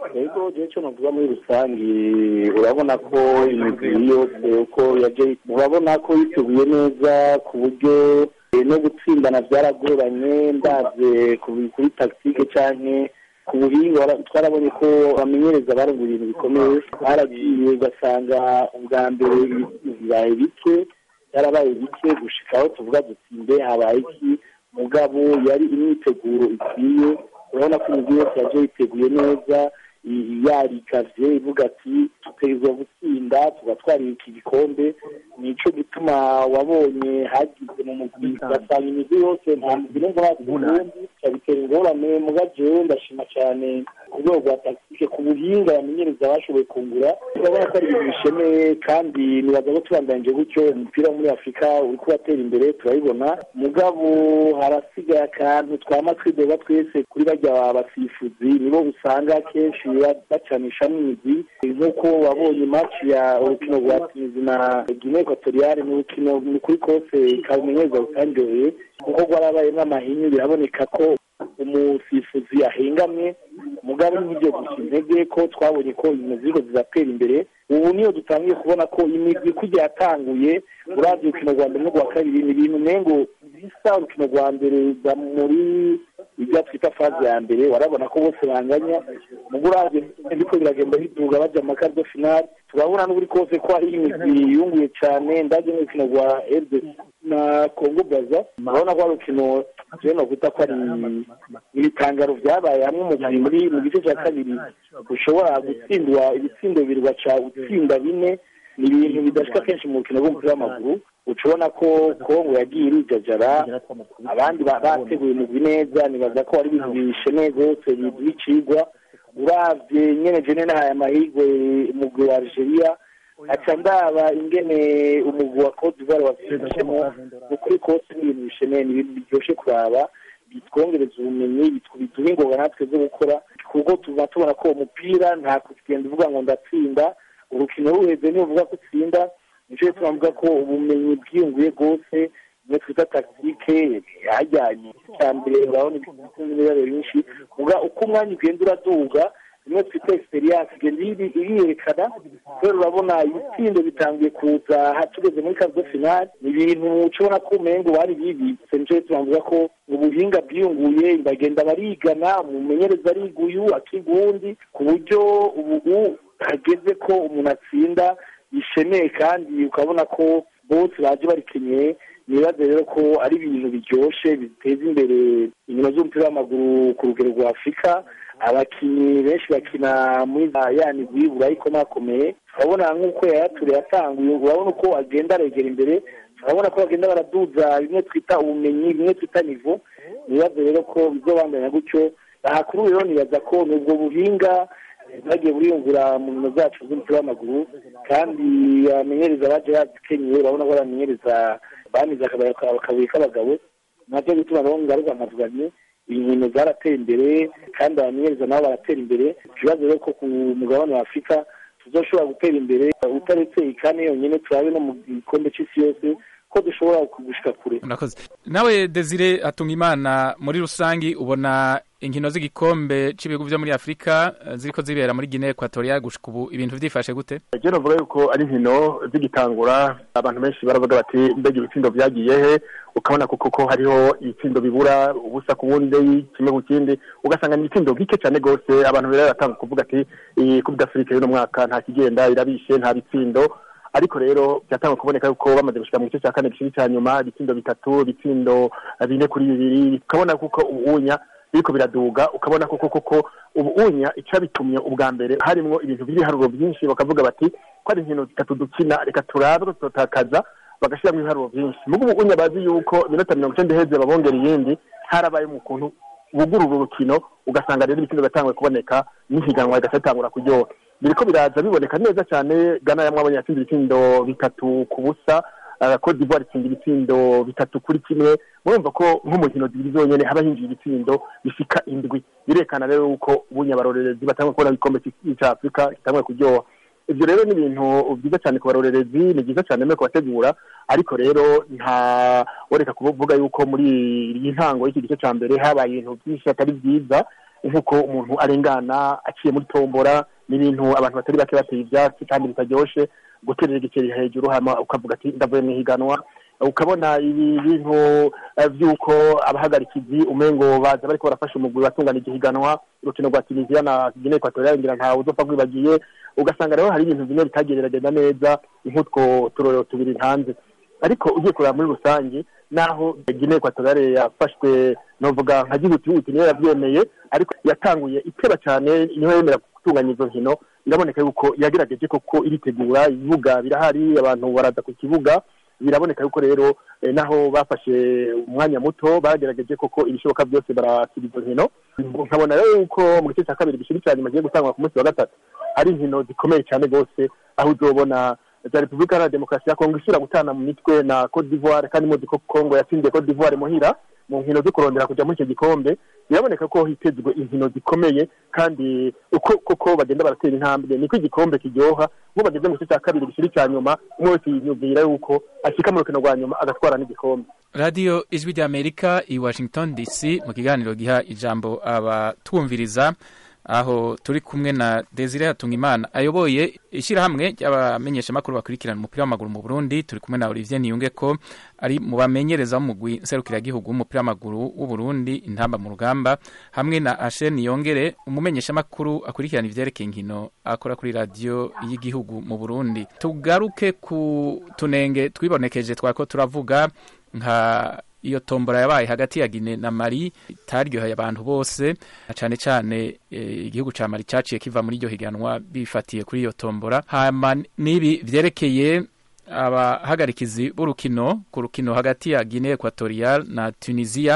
icyo navuga muri rusange urabona ko imigwi yose uko yaje urabona ko yiteguye neza ku buryo eh, no gutsindana byaragoranye ndabye ku- kuri tactique canke ku buhinga wara- twarabonye ko bamenyereza barumva ibintu bikomeye baragiye ugasanga ubwa mbere ibintu bibaye bike byarabaye bike gushika aho tuvuga dutsinde habaye iki mugabo yari imyiteguro ikwiye urabona ko imigwi yose yaje yiteguye neza i- yarikavye ivuga ati tutegerezwa gutsinda tugatwara iki gikombe nico gituma wabonye hagize mu mugwi ugasanga imigwi yose nta mugwi numva hasi ubundi cyabitera ingorane muga jewe ndashima cyane ku rwego rwa tactique ku buhinga bamenyereza bashoboye kungura urabona ko ari ibintu bishemeye kandi nibaza ko tubandanije gutyo umupira wo muri afurika uri kubatera imbere turabibona mugabo harasigaye akantu twama twidoga twese kuri barya basifuzi nibo usanga kenshi ba- bacanishamo imigwi nk'uko wabonye match ya urukino rwa tunizi na guinee equatoriale ni urukino ni kuri kose kabumenyereza rutanryoheye kuko rwarabayemo amahinyu biraboneka ko umusifuzi ahengamye mugabo n'ibyo gusa intege ko twabonye ko ibintu ziriko ziratera imbere ubu niyo dutangiye kubona ko imigwi kujya yatanguye uravye urukino rwa mbere n'urwa kabiri ni ibintu nengo bisa urukino rwa mbere za muri ibyo twita faze ya mbere warabona ko bose banganya mugo uravye biriko biragenda biduga baja mu makardo finale turabona n'uburi kose ko hari imigwi yunguye cane ndavye n'urukino rwa rdc na congo braza urabona ko ari urukino jewe nokwita ko ari ibitangaro vyabaye hamwe umugwi muri mu gice ca kabiri ushobora gutsindwa ibitsindo bibiri ugaca utsinda bine ni ibintu bidashika kenshi mu rukino rw'umupira w'amaguru uca ubona ko kongo yagiye irijajara abandi ba- bateguye umugwi neza nibaza ko ari ibintu bishemeye rwose bicigwa uravye nyene jene nahaye amahirwe umugwi wa algeria aca ndaba ingene umugwi wa cote d'ivoire wavyifashemo ukuri kose ni ibintu bishemeye ni ibintu biryoshe kuraba bitwongereza ubumenyi bitw- biduha ingoga natwe zo gukora kuko tuba tubona ko umupira nta kugenda uvuga ngo ndatsinda urukino ruheze niyo uvuga ko utsinda nico gituma mvuga ko ubumenyi bwiyunguye rwose niyo twita tactique hajyanye icya mbere urabona ibibazo byinshi uga uko umwanya ugenda uraduga rimwe twita experience igenda iri- iriyerekana kubera urabona ibitsindo bitangiye kuza ha- tugeze muri kazo finale ni ibintu ucibona ko umengo bari bibitse nico gituma mvuga ko ubuhinga bwiyunguye bagenda barigana umumenyereza ariga uyu akiga uwundi ku buryo ubu hageze ko umuntu atsinda bishemeye kandi ukabona ko bose baje barikenyeye nibaze rero ko ari ibintu biryoshe biteza imbere inkino z'umupira w'amaguru ku rugero rwa afurika abakinnyi benshi bakina muri za ya migwi burayi ikomakomeye urabona nk'uko yayature yatanguye urabona uko agenda aregera imbere urabona ko bagenda baraduza bimwe twita ubumenyi bimwe twita nivo nibaze rero ko bizobandanya gutyo aha kuri ubu rero nibaza ko ni ubwo buhinga bagiye buriyungura mu nkino zacu z'umupira w'amaguru kandi abamenyereza baje bazikenyeye urabona ko abamenyereza bamize akabuye k'abagabo nabyo bituma rero ngaruka nkavuganye inkino zarateye imbere kandi abamenyereza nabo baratera imbere ikibazo rero ko ku mugabane wa afurika tuzoshobora gutera imbere utaretse ikane yonyine turabe no mu gikombe c'isi yose ko dushobora kugushika kure murakoze nawe desire atunga imana muri rusangi ubona inkino z'igikombe cy'ibihugu byo muri afurika eh, ziriko zibera muri guinee equatorial gushika ubu ibintu vyifashe gute je novuga yuko ari inkino zigitangura abantu benshi baravuga bati mbega ibitsindo vyagiye he ukabona kuko ko hariho ibitsindo bibura ubusa ku bundi kimwe ku kindi ugasanga ni ibitsindo bike cyane gose abantu rero baratanga kuvuga ati iyi coupe d'afrique y'uno mwaka nta kigenda irabishe nta bitsindo ariko rero byatangwa kuboneka yuko bamaze gushika mu gice cya kane gishiri cya nyuma ibitsindo bitatu ibitsindo bine kuri bibiri ukabona kuko ubunya biriko biraduga ukabona koko koko ubunya icabitumye ubwa mbere harimwo ibintu by'ibiharuro byinshi bakavuga bati ko ari inkino zitatu dukina reka turabe ko tutotakaza bagashyiramo ibiharuro byinshi mugo ubunya bazi yuko iminota mirongo icenda iheze babongera iyindi harabaye mu kuntu bugurura urukino ugasanga rero ibitsindo biratangwe kuboneka n'ihiganwa rigaca ritangura kuryoha biriko biraza biboneka neza cyane gana yamwabonye yatsinze ibitsindo bitatu ku busa uh, Cote d'Ivoire itsinda ibitsindo bitatu kuri kimwe murumva ko nk'umukino zibiri zonyene haba hinjiye ibitsindo bishika indwi birekana rero yuko ubunyabarorerezi batangwa kubona igikombe cya afurika kitangwe kuryoha ivyo rero ni ibintu byiza cyane ku barorerezi ni byiza cyane no kubategura ariko rero nta woreka kuvuga yuko muri iyi ntango y'iki gice cya mbere habaye ibintu byinshi atari byiza nk'uko umuntu arengana aciye muri tombora n'ibintu abantu batari bake bateye ivyatsi kandi bitaryoshe guterera igiceri hejuru hama ukavuga ati ndavuye mu ihiganwa ukabona ibi bintu eh, vy'uko abahagarikizi umengo baza bariko barafasha umugwi watunganije ihiganwa urukino rwa tunisia na guinee equatoriale ngira ntawe uzopfa rwibagiye ugasanga rero hari ibintu bimwe bitagereragenda neza nk'utwo turorero tubiri hanze ariko ugiye kureba muri rusange naho guinee equatoriale yafashwe novuga nka gihutihuti niyo yavyemeye ariko yatanguye iteba cyane niho yemera gutunganya izo nkino biraboneka yuko yagerageje koko iritegura ibibuga birahari abantu baraza ku kibuga biraboneka yuko rero eh, naho bafashe umwanya muto bagerageje koko ibishoboka byose barasiba izo nkino nkabona rero yuko mu gice cya kabiri gishiri cya nyuma kigiye gutangwa ku munsi wa gatatu hari inkino zikomeye cyane rwose aho uzobona za repubulika iharanira demokarasi ya kongo isubira gutana mu mitwe na cote d'ivoire kandi muzi ko kongo yatsindiye cote d'ivoire muhira mu nkino zo kurondera kujya muri icyo gikombe biraboneka ko hitezwe inkino zikomeye kandi uko koko bagenda baratera intambwe niko igikombe kiryoha nk'ubu bageze mu gice cya kabiri gishiri cya nyuma umwe wese yiyumvira yuko ashyika mu rukino rwa nyuma agatwara n'igikombe radiyo ijwi ry'amerika i washington dc mu kiganiro giha ijambo abatwumviriza aho turi kumwe na desire hatungimana ayoboye ishyirahamwe ry'abamenyeshamakuru bakurikirana umupira w'amaguru mu burundi turi kumwe na olivier niyunge ko ari mu bamenyereza w'umugwi nserukiragihugu w'umupira w'amaguru w'uburundi intamba mu rugamba hamwe na ashe niyongere umumenyeshamakuru akurikirana ivyerekeye inkino akora kuri radiyo y'igihugu mu burundi tugaruke ku tunenge twibonekeje twako turavuga nka iyo tombora yabaye hagati ya Guinea na Mali itaryoheye abantu bose na cane cane eh, igihugu ca Mali caciye kiva muri iryo higanwa bifatiye kuri iyo tombora hama nibi vyerekeye abahagarikizi b'urukino ku rukino hagati ya Guinea Equatorial na Tunisia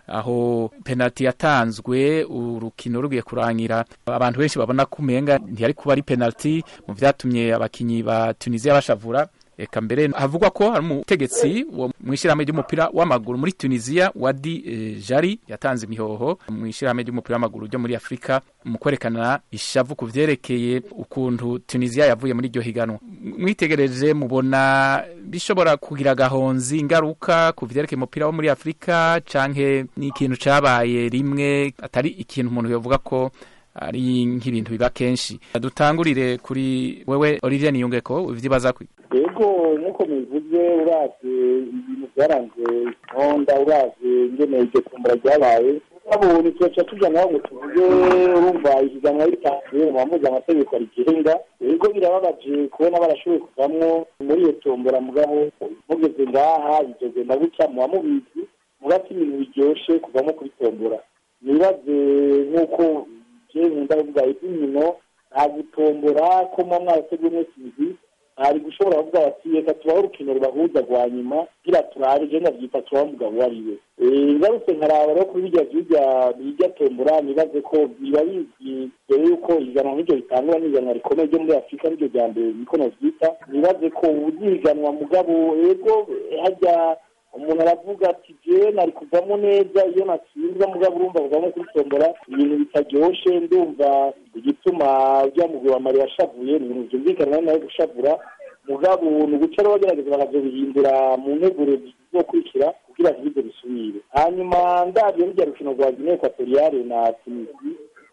aho penalty yatanzwe urukino rugiye kurangira abantu benshi babona ko umenga ntiyari kuba ari penalty mu vyatumye abakinyi ba Tunisia bashavura eka mbere havugwa ko hari umutegetsi wo mu ishyirahamwe ry'umupira w'amaguru muri tunisiya wadi eh, jari yatanze imihoho mu ishyirahamwe ry'umupira w'amaguru ryo muri afurika mu kwerekana ishavu ku vyerekeye ukuntu tunisiya yavuye muri iryo higanwa mwitegereje mubona bishobora kugira agahonzi ingaruka ku vyerekeye umupira wo muri afurika canke ni ikintu cabaye rimwe atari ikintu umuntu yovuga ko ari nk'ibintu biba kenshi dutangurire kuri wewe olivier niyungeko ivyibaza kwi yego nk'uko mubivuze uravye ibintu byaranze intonda uravye ingene iryo kumbura ryabaye babonye tugaca tuja naho ngo tuvuge urumva ihiganwa ritanzwe mu bamuzi amategeko rigenga yego birababaje kubona barashoboye kuvamwo muri iyo tombora mugabo mugeze ngaha bizogenda gutya muba mubizi murati ibintu biryoshe kuvamo kuri tombora nibaze nk'uko je nkunda kuvuga iby'inkino nta gutombora ko muba mwarateguye mwese imizi hari gushobora kuvuga bati reka tubaho urukino rubahuza rwa nyuma kugira turabe je ndavyita tubaho umugabo uwo ari we ngarutse nkaraba rero kuri birya vyirya birya tombora nibaze ko biba bizwi mbere yuko ihiganwa nk'iryo ritangura n'ihiganwa rikomeye ryo muri afurika niryo rya mbere niko novyita nibaze ko uzihiganwa mugabo ego hajya umuntu aravuga ati jewe nari kuvamo neza iyo natsinzwe mugabo urumva kuvamo kuri tombora ibintu bitaryoshe ndumva igituma rya mugwi wa mari yashavuye ni ibintu vyumvikana nawe gushavura mugabo ni uguca rero bagerageza bakazobihindura mu nteguro zizokurikira kugira ntibize bisubire hanyuma ndavyo rurya rukino rwa guinee equatoriale na tunisi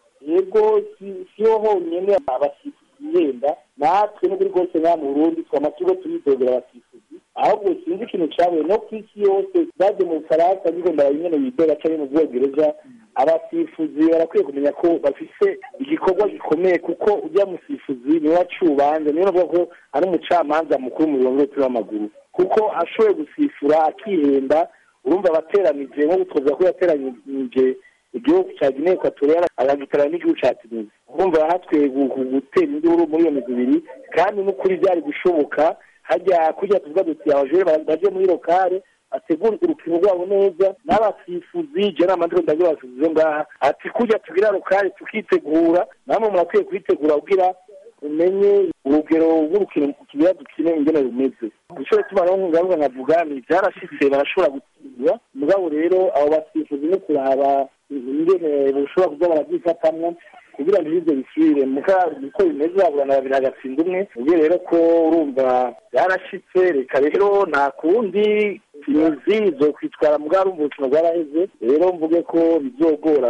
yego siho honyene abasifuzi bihenda natwe n'ukuri rwose nka mu burundi twama turiko turidogera abasifuzi ahubwo sinzi ikintu cabaye no ku isi yose baje mu bufaransa ariko ndabanyene bidoga canke mu bwongereza abasifuzi barakwiye kumenya ko bafise igikorwa gikomeye kuko ujya musifuzi niwe acubanza niwe navuga ko ari umucamanza mukuru mu birongo by'umupira w'amaguru kuko ashoboye gusifura akihenda urumva abateranije nko gutozwa ko yateranije igihugu cya guinee equatoriale agagitarana n'igihugu cya tunisia urumva hatwiye gutera induru muri iyo migwi ibiri kandi n'ukuri byari gushoboka hajya kujya tuvuga duti abajure baje muri lokale bategura urukino rwabo neza n'abasifuzi je n'amandiko ndagira abasifuzi ngaha ati kujya tugira lokale tukitegura namwe murakwiye kuyitegura kugira umenye urugero rw'urukino kigira dukine ingene rumeze ico bituma rero ngaruka nkavuga ni vyarashitse barashobora gutsindwa mugabo rero abo basifuzi no kuraba ingene boshobora kuza barabyifatamwo kugira ngo ivyo bisubire muka uko bimeze baburana babiri hagatsinda umwe ubwo rero ko urumva yarashitse reka rero nta kundi imizi zo kwitwara mugabo urumva urukino rwaraheze rero mvuge ko bizogorana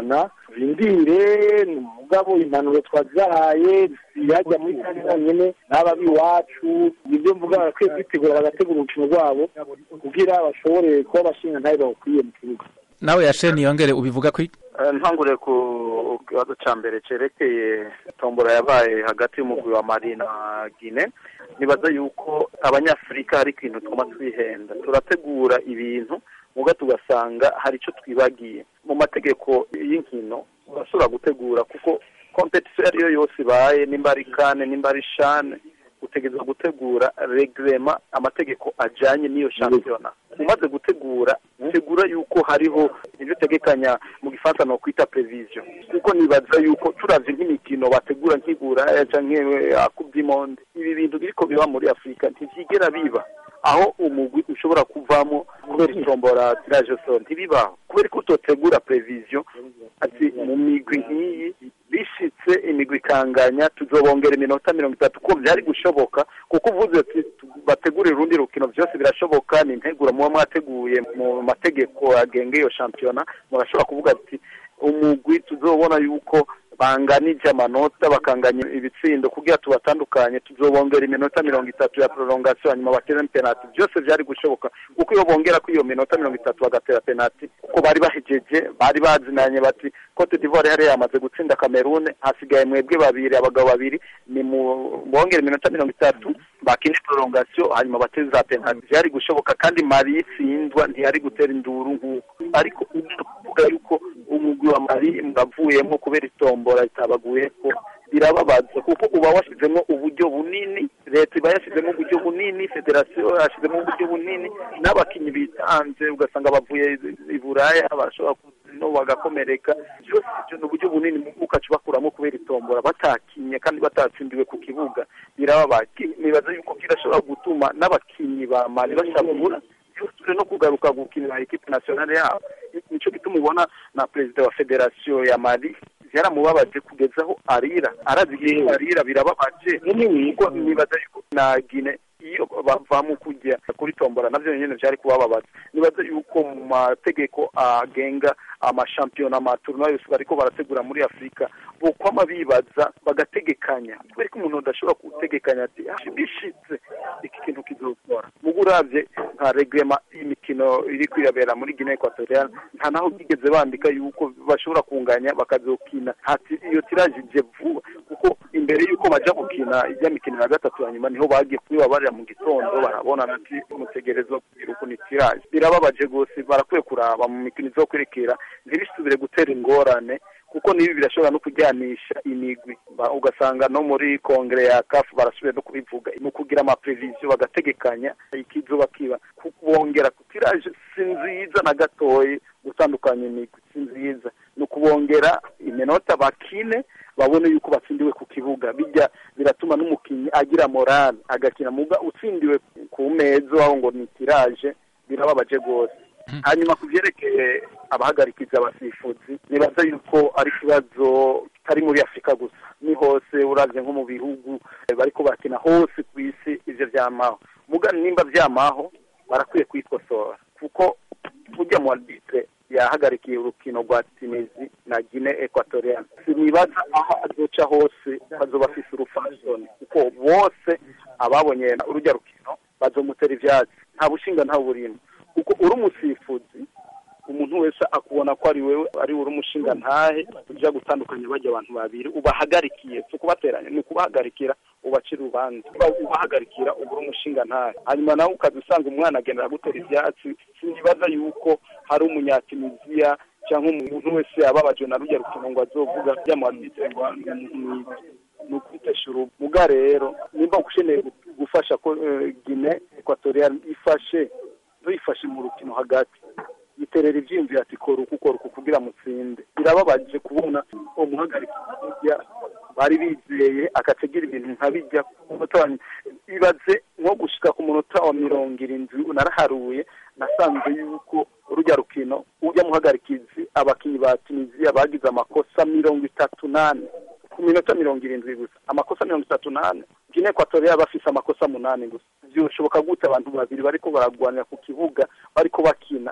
turindire ni umugabo impanuro twazihaye yajya muri kane bonyine n'aba b'iwacu nibyo mvuga barakwiye kwitegura bagategura urukino rwabo kugira bashobore kuba abashinga ntayo bawukwiye mu kibuga nawe yasheni yongere ubivuga kuri Eh, ntangure ku kibazo cya mbere cyerekeye tombora yabaye hagati y'umugwi wa mali na gine nibaza yuko abanyafurika hari ikintu twuma twihenda turategura ibintu muga tugasanga hari icyo twibagiye mu mategeko y'inkino urashobora gutegura kuko kompetisiyo iyo ari yo yose ibaye nimba ari kane nimba ari shane utegerezwa gutegura regrema amategeko ajyanye n'iyo shampiyona umaze gutegura tegura yuko hariho ibyo utegekanya mu gifaransa ni ukwita prevision kuko nibaza yuko turavye nk'imikino bategura nk'igura canke akuby'imonde ibi bintu biriko biba muri afurika ntivyigera biba aho umugwi ushobora kuvamo kubera itombora tiraje soro ntibibaho kubera ko utotegura prevision ati mu migwi nk'iyi bishitse imigwi ikanganya tuzobongera iminota mirongo itatu ko byari gushoboka kuko uvuze ati bategure urundi rukino byose birashoboka ni integuro muba mwateguye mu mategeko agenga iyo shampiyona murashobora kuvuga ati umugwi tuzobona yuko banganije amanota bakanganya ibitsindo kugira tubatandukanye tuzobongera iminota mirongo itatu ya prolongation hanyuma batere penalty byose byari gushoboka kuko iyo bongera ko iyo minota mirongo itatu bagatera penalty kuko bari bahejeje bari bazinanye bati Cote d'Ivoire yari yamaze gutsinda Cameroon hasigaye mwebwe babiri abagabo babiri ni mu bongera iminota mirongo itatu bakine prolongation hanyuma bateze za penalty byari gushoboka kandi Mali itsindwa ntiyari gutera induru nk'uko ariko kuvuga yuko umugwi wa Mali mwavuyemo kubera itombora itabaguye ko birababaza kuko uba washyizemo uburyo bunini leta iba yashyizemo uburyo bunini federasiyo yashyizemo uburyo bunini n'abakinnyi bitanze ugasanga bavuye i buraya bashobora no bagakomereka byose ibyo ni uburyo bunini ukaca ubakuramo kubera itombora batakinye kandi batatsindiwe ku kibuga birababaje nibaza yuko kirashobora gutuma n'abakinnyi ba mali bashabura byose no kugaruka gukinira ekipe nationale yabo nicyo gituma ubona na perezida wa federasiyo ya mali byaramubabaje kugeza aho arira arazi igihe arira birababaje kuko nibaza yuko na gine iyo bavamo kujya kuri tombora navyo nyene vyari kubababaza nibaza yuko mu mategeko agenga amashampiyona amatournoi yose bariko barategura muri afurika bokwama bibaza bagategekanya kubera ko umuntu adashobora gutegekanya ati "Ah, bishitse iki kintu kizokora mugo uravye nka regrema y'imikino iri kwirabera muri guinea equatoriale nta naho bigeze bandika yuko bashobora kunganya bakazokina hati iyo tiraje ije vuba kuko imbere yuko baja gukina ijya mikino ya gatatu ya nyuma niho bagiye kubibabarira mu gitondo barabona ati mutegerezwa kugira ukuntu itiraje birababaje rwose barakwiye kuraba mu mikino izokwerekera ntibisubire gutera ingorane kuko nibi birashobora no kujyanisha imigwi Ba- ugasanga no muri kongere ya kafu barasubiye no kubivuga mu kugira amapreviziyo bagategekanya ikizoba kiba kubongera ku tiraje si nziza na gatoyi gutandukanya imigwi si nziza ni ukubongera iminota bakine babone yuko batsindiwe ku kibuga bijya biratuma n'umukinnyi agira morale agakina muga utsindiwe ku meza aho ngo ni tiraje birababaje rwose hanyuma ku byerekeye abahagarikiza abasifuzi nibaza yuko ari ikibazo kitari muri afurika gusa ni hose uravye nko mu bihugu eh, bariko bakina hose ku isi ivyo vyamaho muga nimba vyamaho barakwiye kwikosora kuko burya mu arbitre yahagarikiye urukino rwa Tunisie na Guinea Equatorial sinibaza aho azoca hose bazoba afise urufasoni kuko bose ababonye urujya rukino bazomutera ivyatsi nta bushinga nta burimo kuko uri umusifuzi umuntu wese akubona ko ari wewe ari uri umushinga ntahe ujya gutandukanya bajya abantu babiri ubahagarikiye si ukubateranya ni ukubahagarikira ubacira urubanza Uba- ubahagarikira uba uri umushinga ntahe hanyuma nawe ukaza usanga umwana agenda agutera ivyatsi sinibaza yuko hari umunyatuniziya cyangwa umuntu wese ababajwe na rujya rukino ngo azovuga byamuhaditse ngo ni umuntu mwiza ni ukwitesha ubumuga rero nimba ukeneye gufasha ko eh, Guinea Equatorial ifashe ntuyifashe mu rukino hagati yiterera ivyiyumviro ati kora uku kora uku kugira mutsinde birababaje kubona umuhagarika hirya bari bizeye akategera ibintu nka bijya ku munota wa nyuma. ibaze nko gushika ku munota wa mirongo irindwi naraharuye nasanze yuko urujya rukino ujya muhagarikizi abakinnyi ba tunisiya bagize amakosa mirongo itatu n'ane ku minota mirongo irindwi gusa amakosa mirongo itatu n'ane Guinea Equatorial bafise amakosa munani gusa byoshoboka gute abantu babiri bariko baragwanira ku kibuga bariko bakina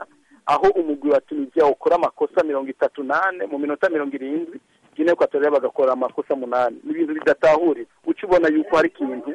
aho umugwi wa tunisiya ukora amakosa mirongo itatu n'ane mu minota mirongo irindwi gine ekwatoriya bagakora amakosa munani ni ibintu bidatahurira uca ubona yuko hari ikintu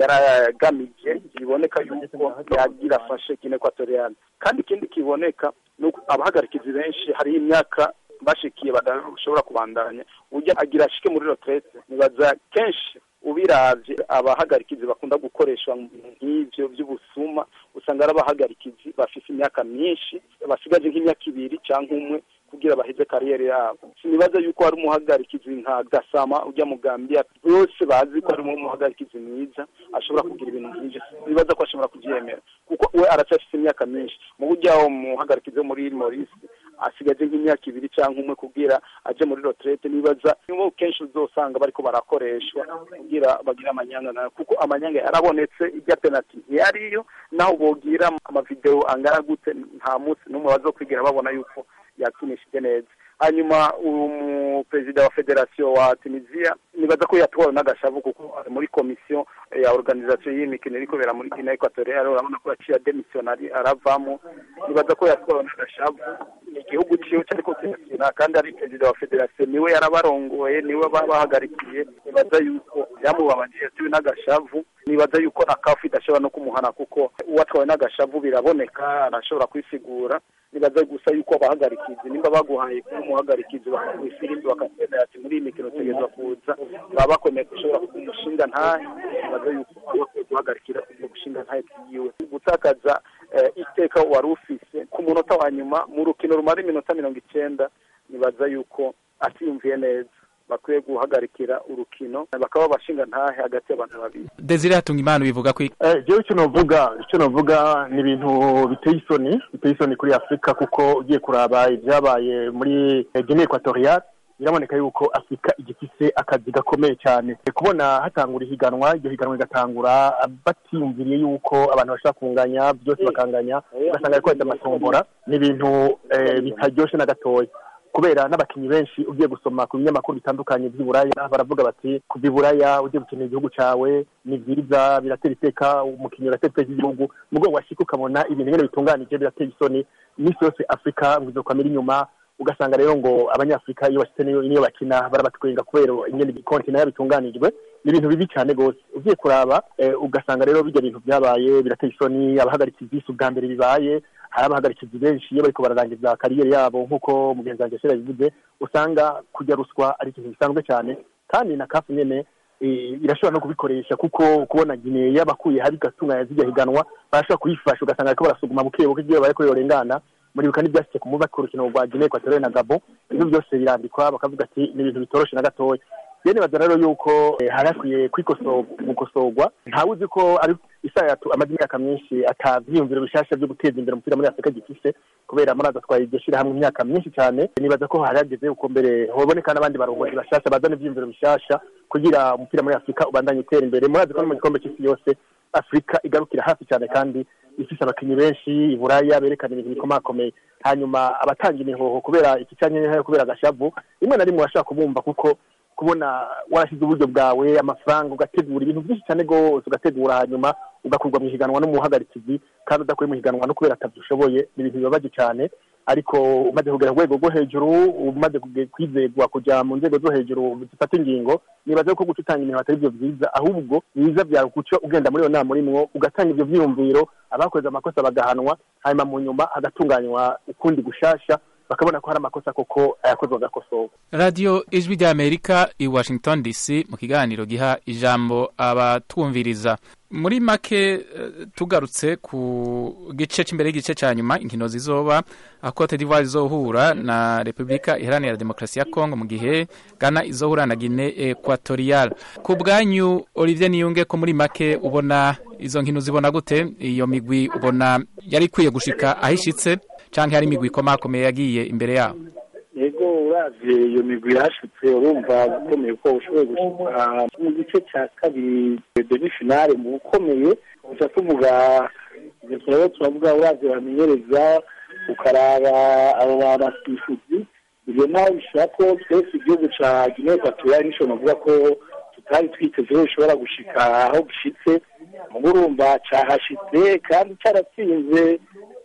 yaragamije biboneka yuko yagira afashe gine ekwatoriyani kandi ikindi kiboneka ni uko abahagarikizi benshi hariho imyaka bashikiye badashobora kubandanya ujya agira ashike muri retraite nibaza kenshi ubiravye abahagarikizi bakunda gukoreshwa mu bintu nk'ivyo vy'ubusuma usanga ari abahagarikizi bafise imyaka myinshi basigaje nk'imyaka ibiri canke umwe kugira baheze kariyeri yabo sinibaza yuko hari umuhagarikizi nka gasama ujya mu gambia bose bazi ko harimo umuhagarikizi mwiza ashobora kugira ibintu nk'ivyo sinibaza ko ashobora kuvyemera kuko we aracyafise imyaka myinshi mu buryo aho umuhagarikizi wo muri morisi asigaje nk'imyaka ibiri cyangwa umwe kugira aje muri retraite nibaza nibo kenshi uzosanga bariko barakoreshwa kugira bagire amanyanga nayo kuko amanyanga yarabonetse ijya penalty ntiyariyo naho bogira amavideo angana gute nta munsi n'umwe bazokwigira babona yuko yakinishije neza hanyuma umuperezida wa federasiyo wa tunisiya nibaza ko yatwawe n'agashavu kuko ari muri komisiyo ya organisation y'imikino iri kubera muri guinea equatoriale urabona ko yaciye ademisiyonari aravamo nibaza ko yatwawe n'agashavu ni igihugu ciwe cyariko kirakina kandi ari perezida wa federasiyo niwe yarabarongoye niwe babahagarikiye nibaza yuko yamubabaje yatiwe n'agashavu nibaza yuko na kafu idashobora no kumuhana kuko uwatwawe n'agashavu biraboneka arashobora kwisigura nibaza gusa yuko abahagarikizi nimba baguhaye kuba umuhagarikizi bakaguha ifirimbi bakakwemera ati muri iyi mikino utegerezwa kuza baba bakomeye gushobora kuba umushinga ntahe nibaza yuko bakwiye guhagarikira ubwo gushinga ntahe bwiwe gutakaza iteka wari ufise ku munota wa nyuma mu rukino rumara iminota mirongo icenda nibaza yuko atiyumviye neza bakwiye guhagarikira urukino bakaba bashinga ntahe hagati y'abantu babiri desire hatunga imana bivuga ko jewe icyo novuga icyo novuga ni ibintu biteye isoni biteye isoni kuri afurika kuko ugiye kuraba ibyabaye muri guinea equatoriale biraboneka yuko afurika igifise akazi gakomeye cyane kubona hatangura ihiganwa iryo higanwa rigatangura batiyumviriye yuko abantu bashobora kunganya byose bakanganya ugasanga ariko wenda amatombora ni ibintu bitaryoshe na gatoya kubera n'abakinnyi benshi ugiye gusoma ku binyamakuru bitandukanye by'iburaya baravuga bati kuva iburaya ugiye gukinira igihugu cyawe ni byiza biratera iteka umukinnyi uratera iteka igihugu mu rwego washyika ukabona ibintu nyine bitunganije biratera isoni iminsi yose afurika ngo izokwamira inyuma ugasanga rero ngo abanyafurika iyo bashyitse niyo bakina barabatwenga kubera ingene kontina yabitunganijwe ni ibintu bibi cyane rwose ugiye kuraba ugasanga rero bijya bintu byabaye birateye isoni abahagaritse ibyisi ubwa mbere bibaye hari abahagarikizi benshi iyo bariko bararangiza kariyeri yabo nk'uko mugenzi wanjye ashira bivuze usanga kujya ruswa ari ikintu gisanzwe cyane kandi na kafu nyene irashobora no kubikoresha kuko kubona gine yabakuye habi gatunganya zijya higanwa barashobora kuyifasha ugasanga bariko barasuguma buke buke igihe bariko yorengana muribuka n'ibyashyize ku mubaka urukino rwa gine ekwatoriale na gabo ibyo byose birandikwa bakavuga ati ni ibintu bitoroshe na gatoya rero nibaza rero yuko hari hakwiye gukosorwa ntawe uzi ko ari isayatu amaze imyaka myinshi atavyiyumviro bishasha vyo guteza imbere umupira muri afurika gifise kubera murazi atwaye iryo shirahamwe imyaka myinshi cyane nibaza ko hari hageze uko mbere hoboneka n'abandi barongozi bashasha bazana ivyiyumviro bishasha kugira umupira muri afurika ubandanye utera imbere murazi ko no mu gikombe c'isi yose afurika igarukira hafi cyane kandi ifise abakinnyi benshi iburaya berekana ibintu bikomakomeye hanyuma abatanga imihoho kubera iki canke kubera agashavu rimwe na rimwe urashobora kubumva kuko kubona warashyize uburyo bwawe amafaranga ugategura ibintu byinshi cyane rwose ugategura hanyuma ugakurwa mu ihiganwa n'umuhagarikizi kandi udakuye mu ihiganwa no kubera atabyo ushoboye ni ibintu bibabaje cyane ariko umaze kugera ku rwego rwo hejuru umaze kwizegwa kujya mu nzego zo hejuru zifata ingingo nibaza ko guca utanga ibintu atari byo byiza ahubwo biza byawe guca ugenda muri iyo nama urimwo ugatanga ibyo byiyumviro abakoze amakosa bagahanwa hanyuma mu nyuma hagatunganywa ukundi gushasha bakabona ko hari amakosa koko ayakozwe agakosorwa radiyo ijwi ry'amerika i washington dc mu kiganiro giha ijambo abatwumviriza muri make tugarutse ku gice cy'imbere y'igice cya nyuma inkino zizoba aho cote d'ivoire izohura na repubulika iharanira demokarasi ya kongo mu gihe ghana izohura na guine equatorial ku bwanyu olivier niyunge ko muri make ubona izo nkino zibona gute iyo migwi ubona yari ikwiye gushika aho ishitse cyangwa hari imigwi ikomakomeye yagiye imbere yabo yego uravye iyo migwi yashitse urumva gukomeye ko ushoboye gushika mu gice cya kabiri demi finale mu bukomeye gusa tuvuga ivyo turabo turavuga uravye bamenyereza ukaraba abo banasifuzi ivyo naho bishobora ko twese igihugu ca guinee equatorial nico navuga ko tutari twiteze ko bishobora gushika aho gishitse mugo urumva cahashitse kandi caratsinze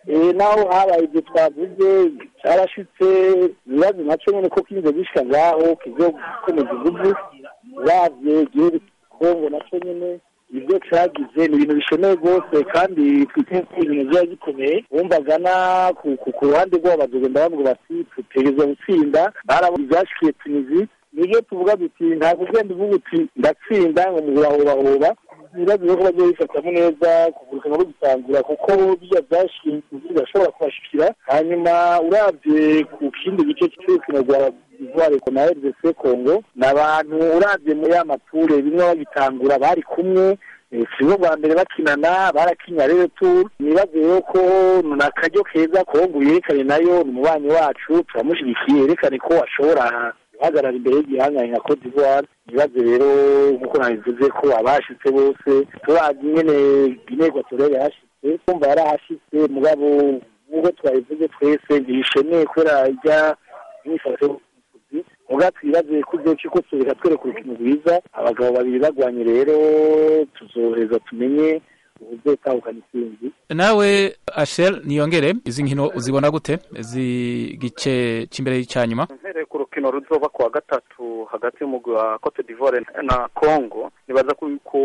Eh, naho habaye ibyo twavuze cyarashitse ibibazo nacyo nyine ko kize gishika ngaho kizo gukomeza inguvu uravye igihugu kongo nacyo nyine ibyo cagize ni ibintu bishemeye rwose kandi twite ko ibintu biba gikomeye wumvaga na ku ku- ku ruhande rwabo bazogenda bavuga bati tutegereza gutsinda barabona ibyashikiye tunizi nibyo tuvuga duti ntabwo ugenda uvuga uti ndatsinda ngo mubahobahoba ibibazo rero ko bagiye bifatamo neza kuvurukana no gusangura kuko bijya byashikiye birashobora kubashikira hanyuma urabye ku kindi gice cy'urukino rwa ivoire na rdc congo ni abantu urabye muri ya mature bimwe bagitangura bari kumwe Eh, si bo bwa mbere bakinana barakinya rero tu nibaze rero ko ni akaryo keza kongo yerekane nayo ni umubanyi wacu turamushyigikiye yerekane ko ashobora guhagarara imbere y'igihangane nka cote d'ivoire nibaze rero nk'uko nabivuze ko abashitse bose turazi nyene guinee equatoriale yahashitse kumva yarahashitse mugabo nk'uko twabivuze twese ntibishemeye kubera ijya imyifato y'ubuvuzi muga twibaze ko ibyo ko tureka twereka urukino rwiza abagabo babiri bagwanye rero tuzoheza tumenye ubuzotahukana intsinzi nawe ashel niyongere izi nkino uzibona gute izi gice cy'imbere cya nyuma mpereye ku rukino ruzoba ku wa gatatu hagati y'umugwi wa cote d'ivoire na congo nibaza ko yuko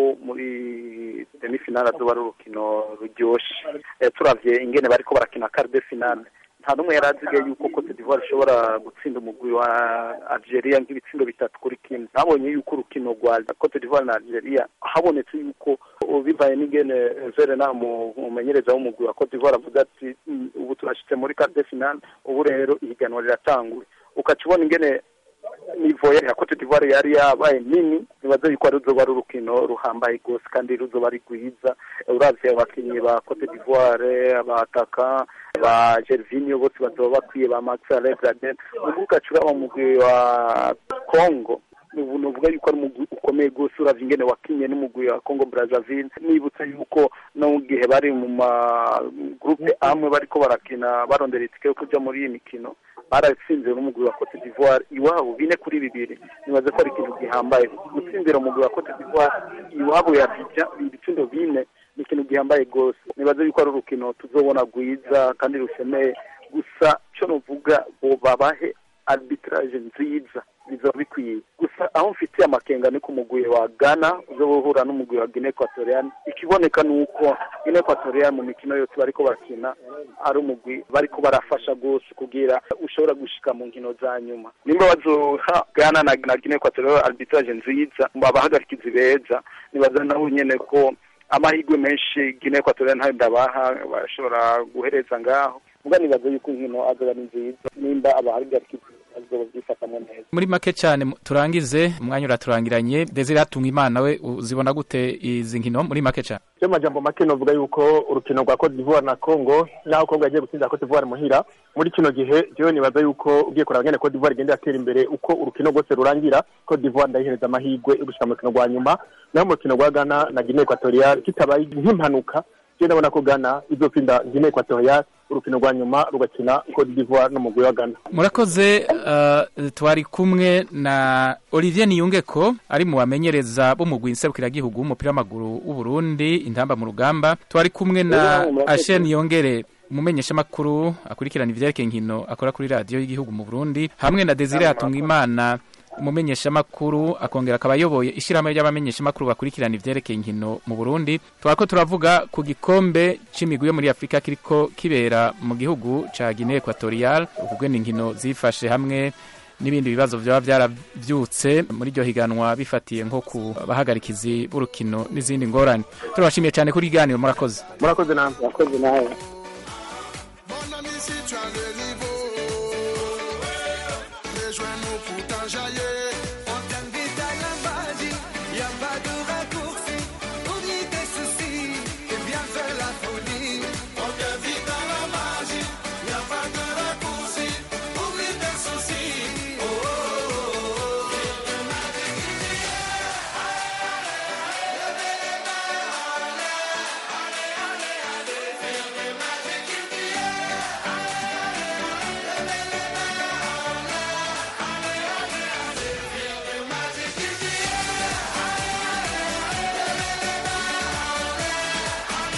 muri demifinale azoba ari urukino ruryoshe Eh, turavye ingene bariko barakina quart de finale nta n'umwe yari azigaye yuko cote d'ivoire ishobora gutsinda umugwi wa algeria nk'ibitsindo bitatu kuri kimwe nabonye yuko urukino rwa cote d'ivoire na algeria habonetse yuko bivaye n'ingene verena umumenyereza w'umugwi wa cote d'ivoire avuga ati "Mm, ubu turashitse muri quart de finale ubu rero ihiganwa riratanguye ukaca ubona ingene nivo ya cote d'ivoire yari yabaye nini nibaza yuko ari ruzoba ari urukino ruhambaye rwose kandi ruzoba ari rwiza uravye abakinyi ba cote d'ivoire abataka ba gervinio bose bazoba bakwiye ba max alegraden ubwo ugaca uraba umugwi wa congo ubu nuvuga yuko ari umugwi ukomeye rwose uravye ingene wakinye n'umugwi wa congo brazzaville nibutsa yuko no mu gihe bari mu ma groupe amwe bariko barakina barondera itike yo kuja muri iyi mikino baratsinze n'umugwi wa cote d'ivoire iwabo bine kuri bibiri nibaza ko ari ikintu gihambaye gutsinzira umugwi wa cote d'ivoire iwabo ya bija ibitsindo bine ni ikintu gihambaye rwose nibaza yuko ari urukino tuzobona rwiza kandi rushemeye gusa cyo nuvuga bo babahe arbitrage nziza bizoba bikwiye gusa aho mfitiye amakenga ni ku mugwi wa ghana uzoba uhura n'umugwi wa guinea equatorial ikiboneka ni uko guinea equatorial mu mikino yose bariko barakina ari umugwi bariko barafasha rwose kugira ushobora gushika mu nkino za nyuma nimba bazoha ghana na, na guinea equatorial arbitrage nziza abahagarikizi beza nibaza nabo nyene ko amahirwe menshi guinea equatorial ntayo ndabaha bashobora guhereza ngaho muga nibaza yuko inkino azoba ari nziza nimba abahagarikizi bazoba byifatamo neza muri make cyane mu- turangize umwanya uraturangiranye desire hatunga imana we uzibona gute izi nkino muri make cyane yo majambo make novuga yuko urukino rwa Cote d'Ivoire na Congo naho Congo yagiye gutsinda Cote d'Ivoire muhira muri kino gihe jewe nibaza yuko ugiye kuraba ngene Cote d'Ivoire igenda yatera imbere uko urukino rwose rurangira Cote d'Ivoire ndayihereza amahirwe yo gushika mu rukino rwa nyuma naho mu rukino rwa Ghana na Guinea Equatorial kitabaye nk'impanuka je ndabona ko Ghana izopinda Guinea Equatorial urukino rwa nyuma rugakina Cote d'Ivoire n'umugwi wa Ghana murakoze uh, twari kumwe na olivier niyungeko ari mu bamenyereza b'umugwi nserukiragihugu w'umupira w'amaguru w'u Burundi intamba mu rugamba twari kumwe na ashen yongere umumenyeshamakuru akurikirana ivyerekeye inkino akora kuri radiyo y'igihugu mu burundi hamwe na desire hatungimana umumenyeshamakuru akongera akaba ayoboye ishyirahamwe ry'abamenyeshamakuru bakurikirana ivyerekeye inkino mu burundi twariko turavuga ku gikombe c'imigwi yo muri afurika kiriko kibera mu gihugu ca guinea equatorial ukugwena inkino zifashe hamwe n'ibindi bibazo byaba byaravyutse muri iryo higanwa bifatiye nko ku bahagarikizi b'urukino n'izindi ngorane turabashimiye cyane kuri iganiro murakoze murakoze namwe murakoze nawe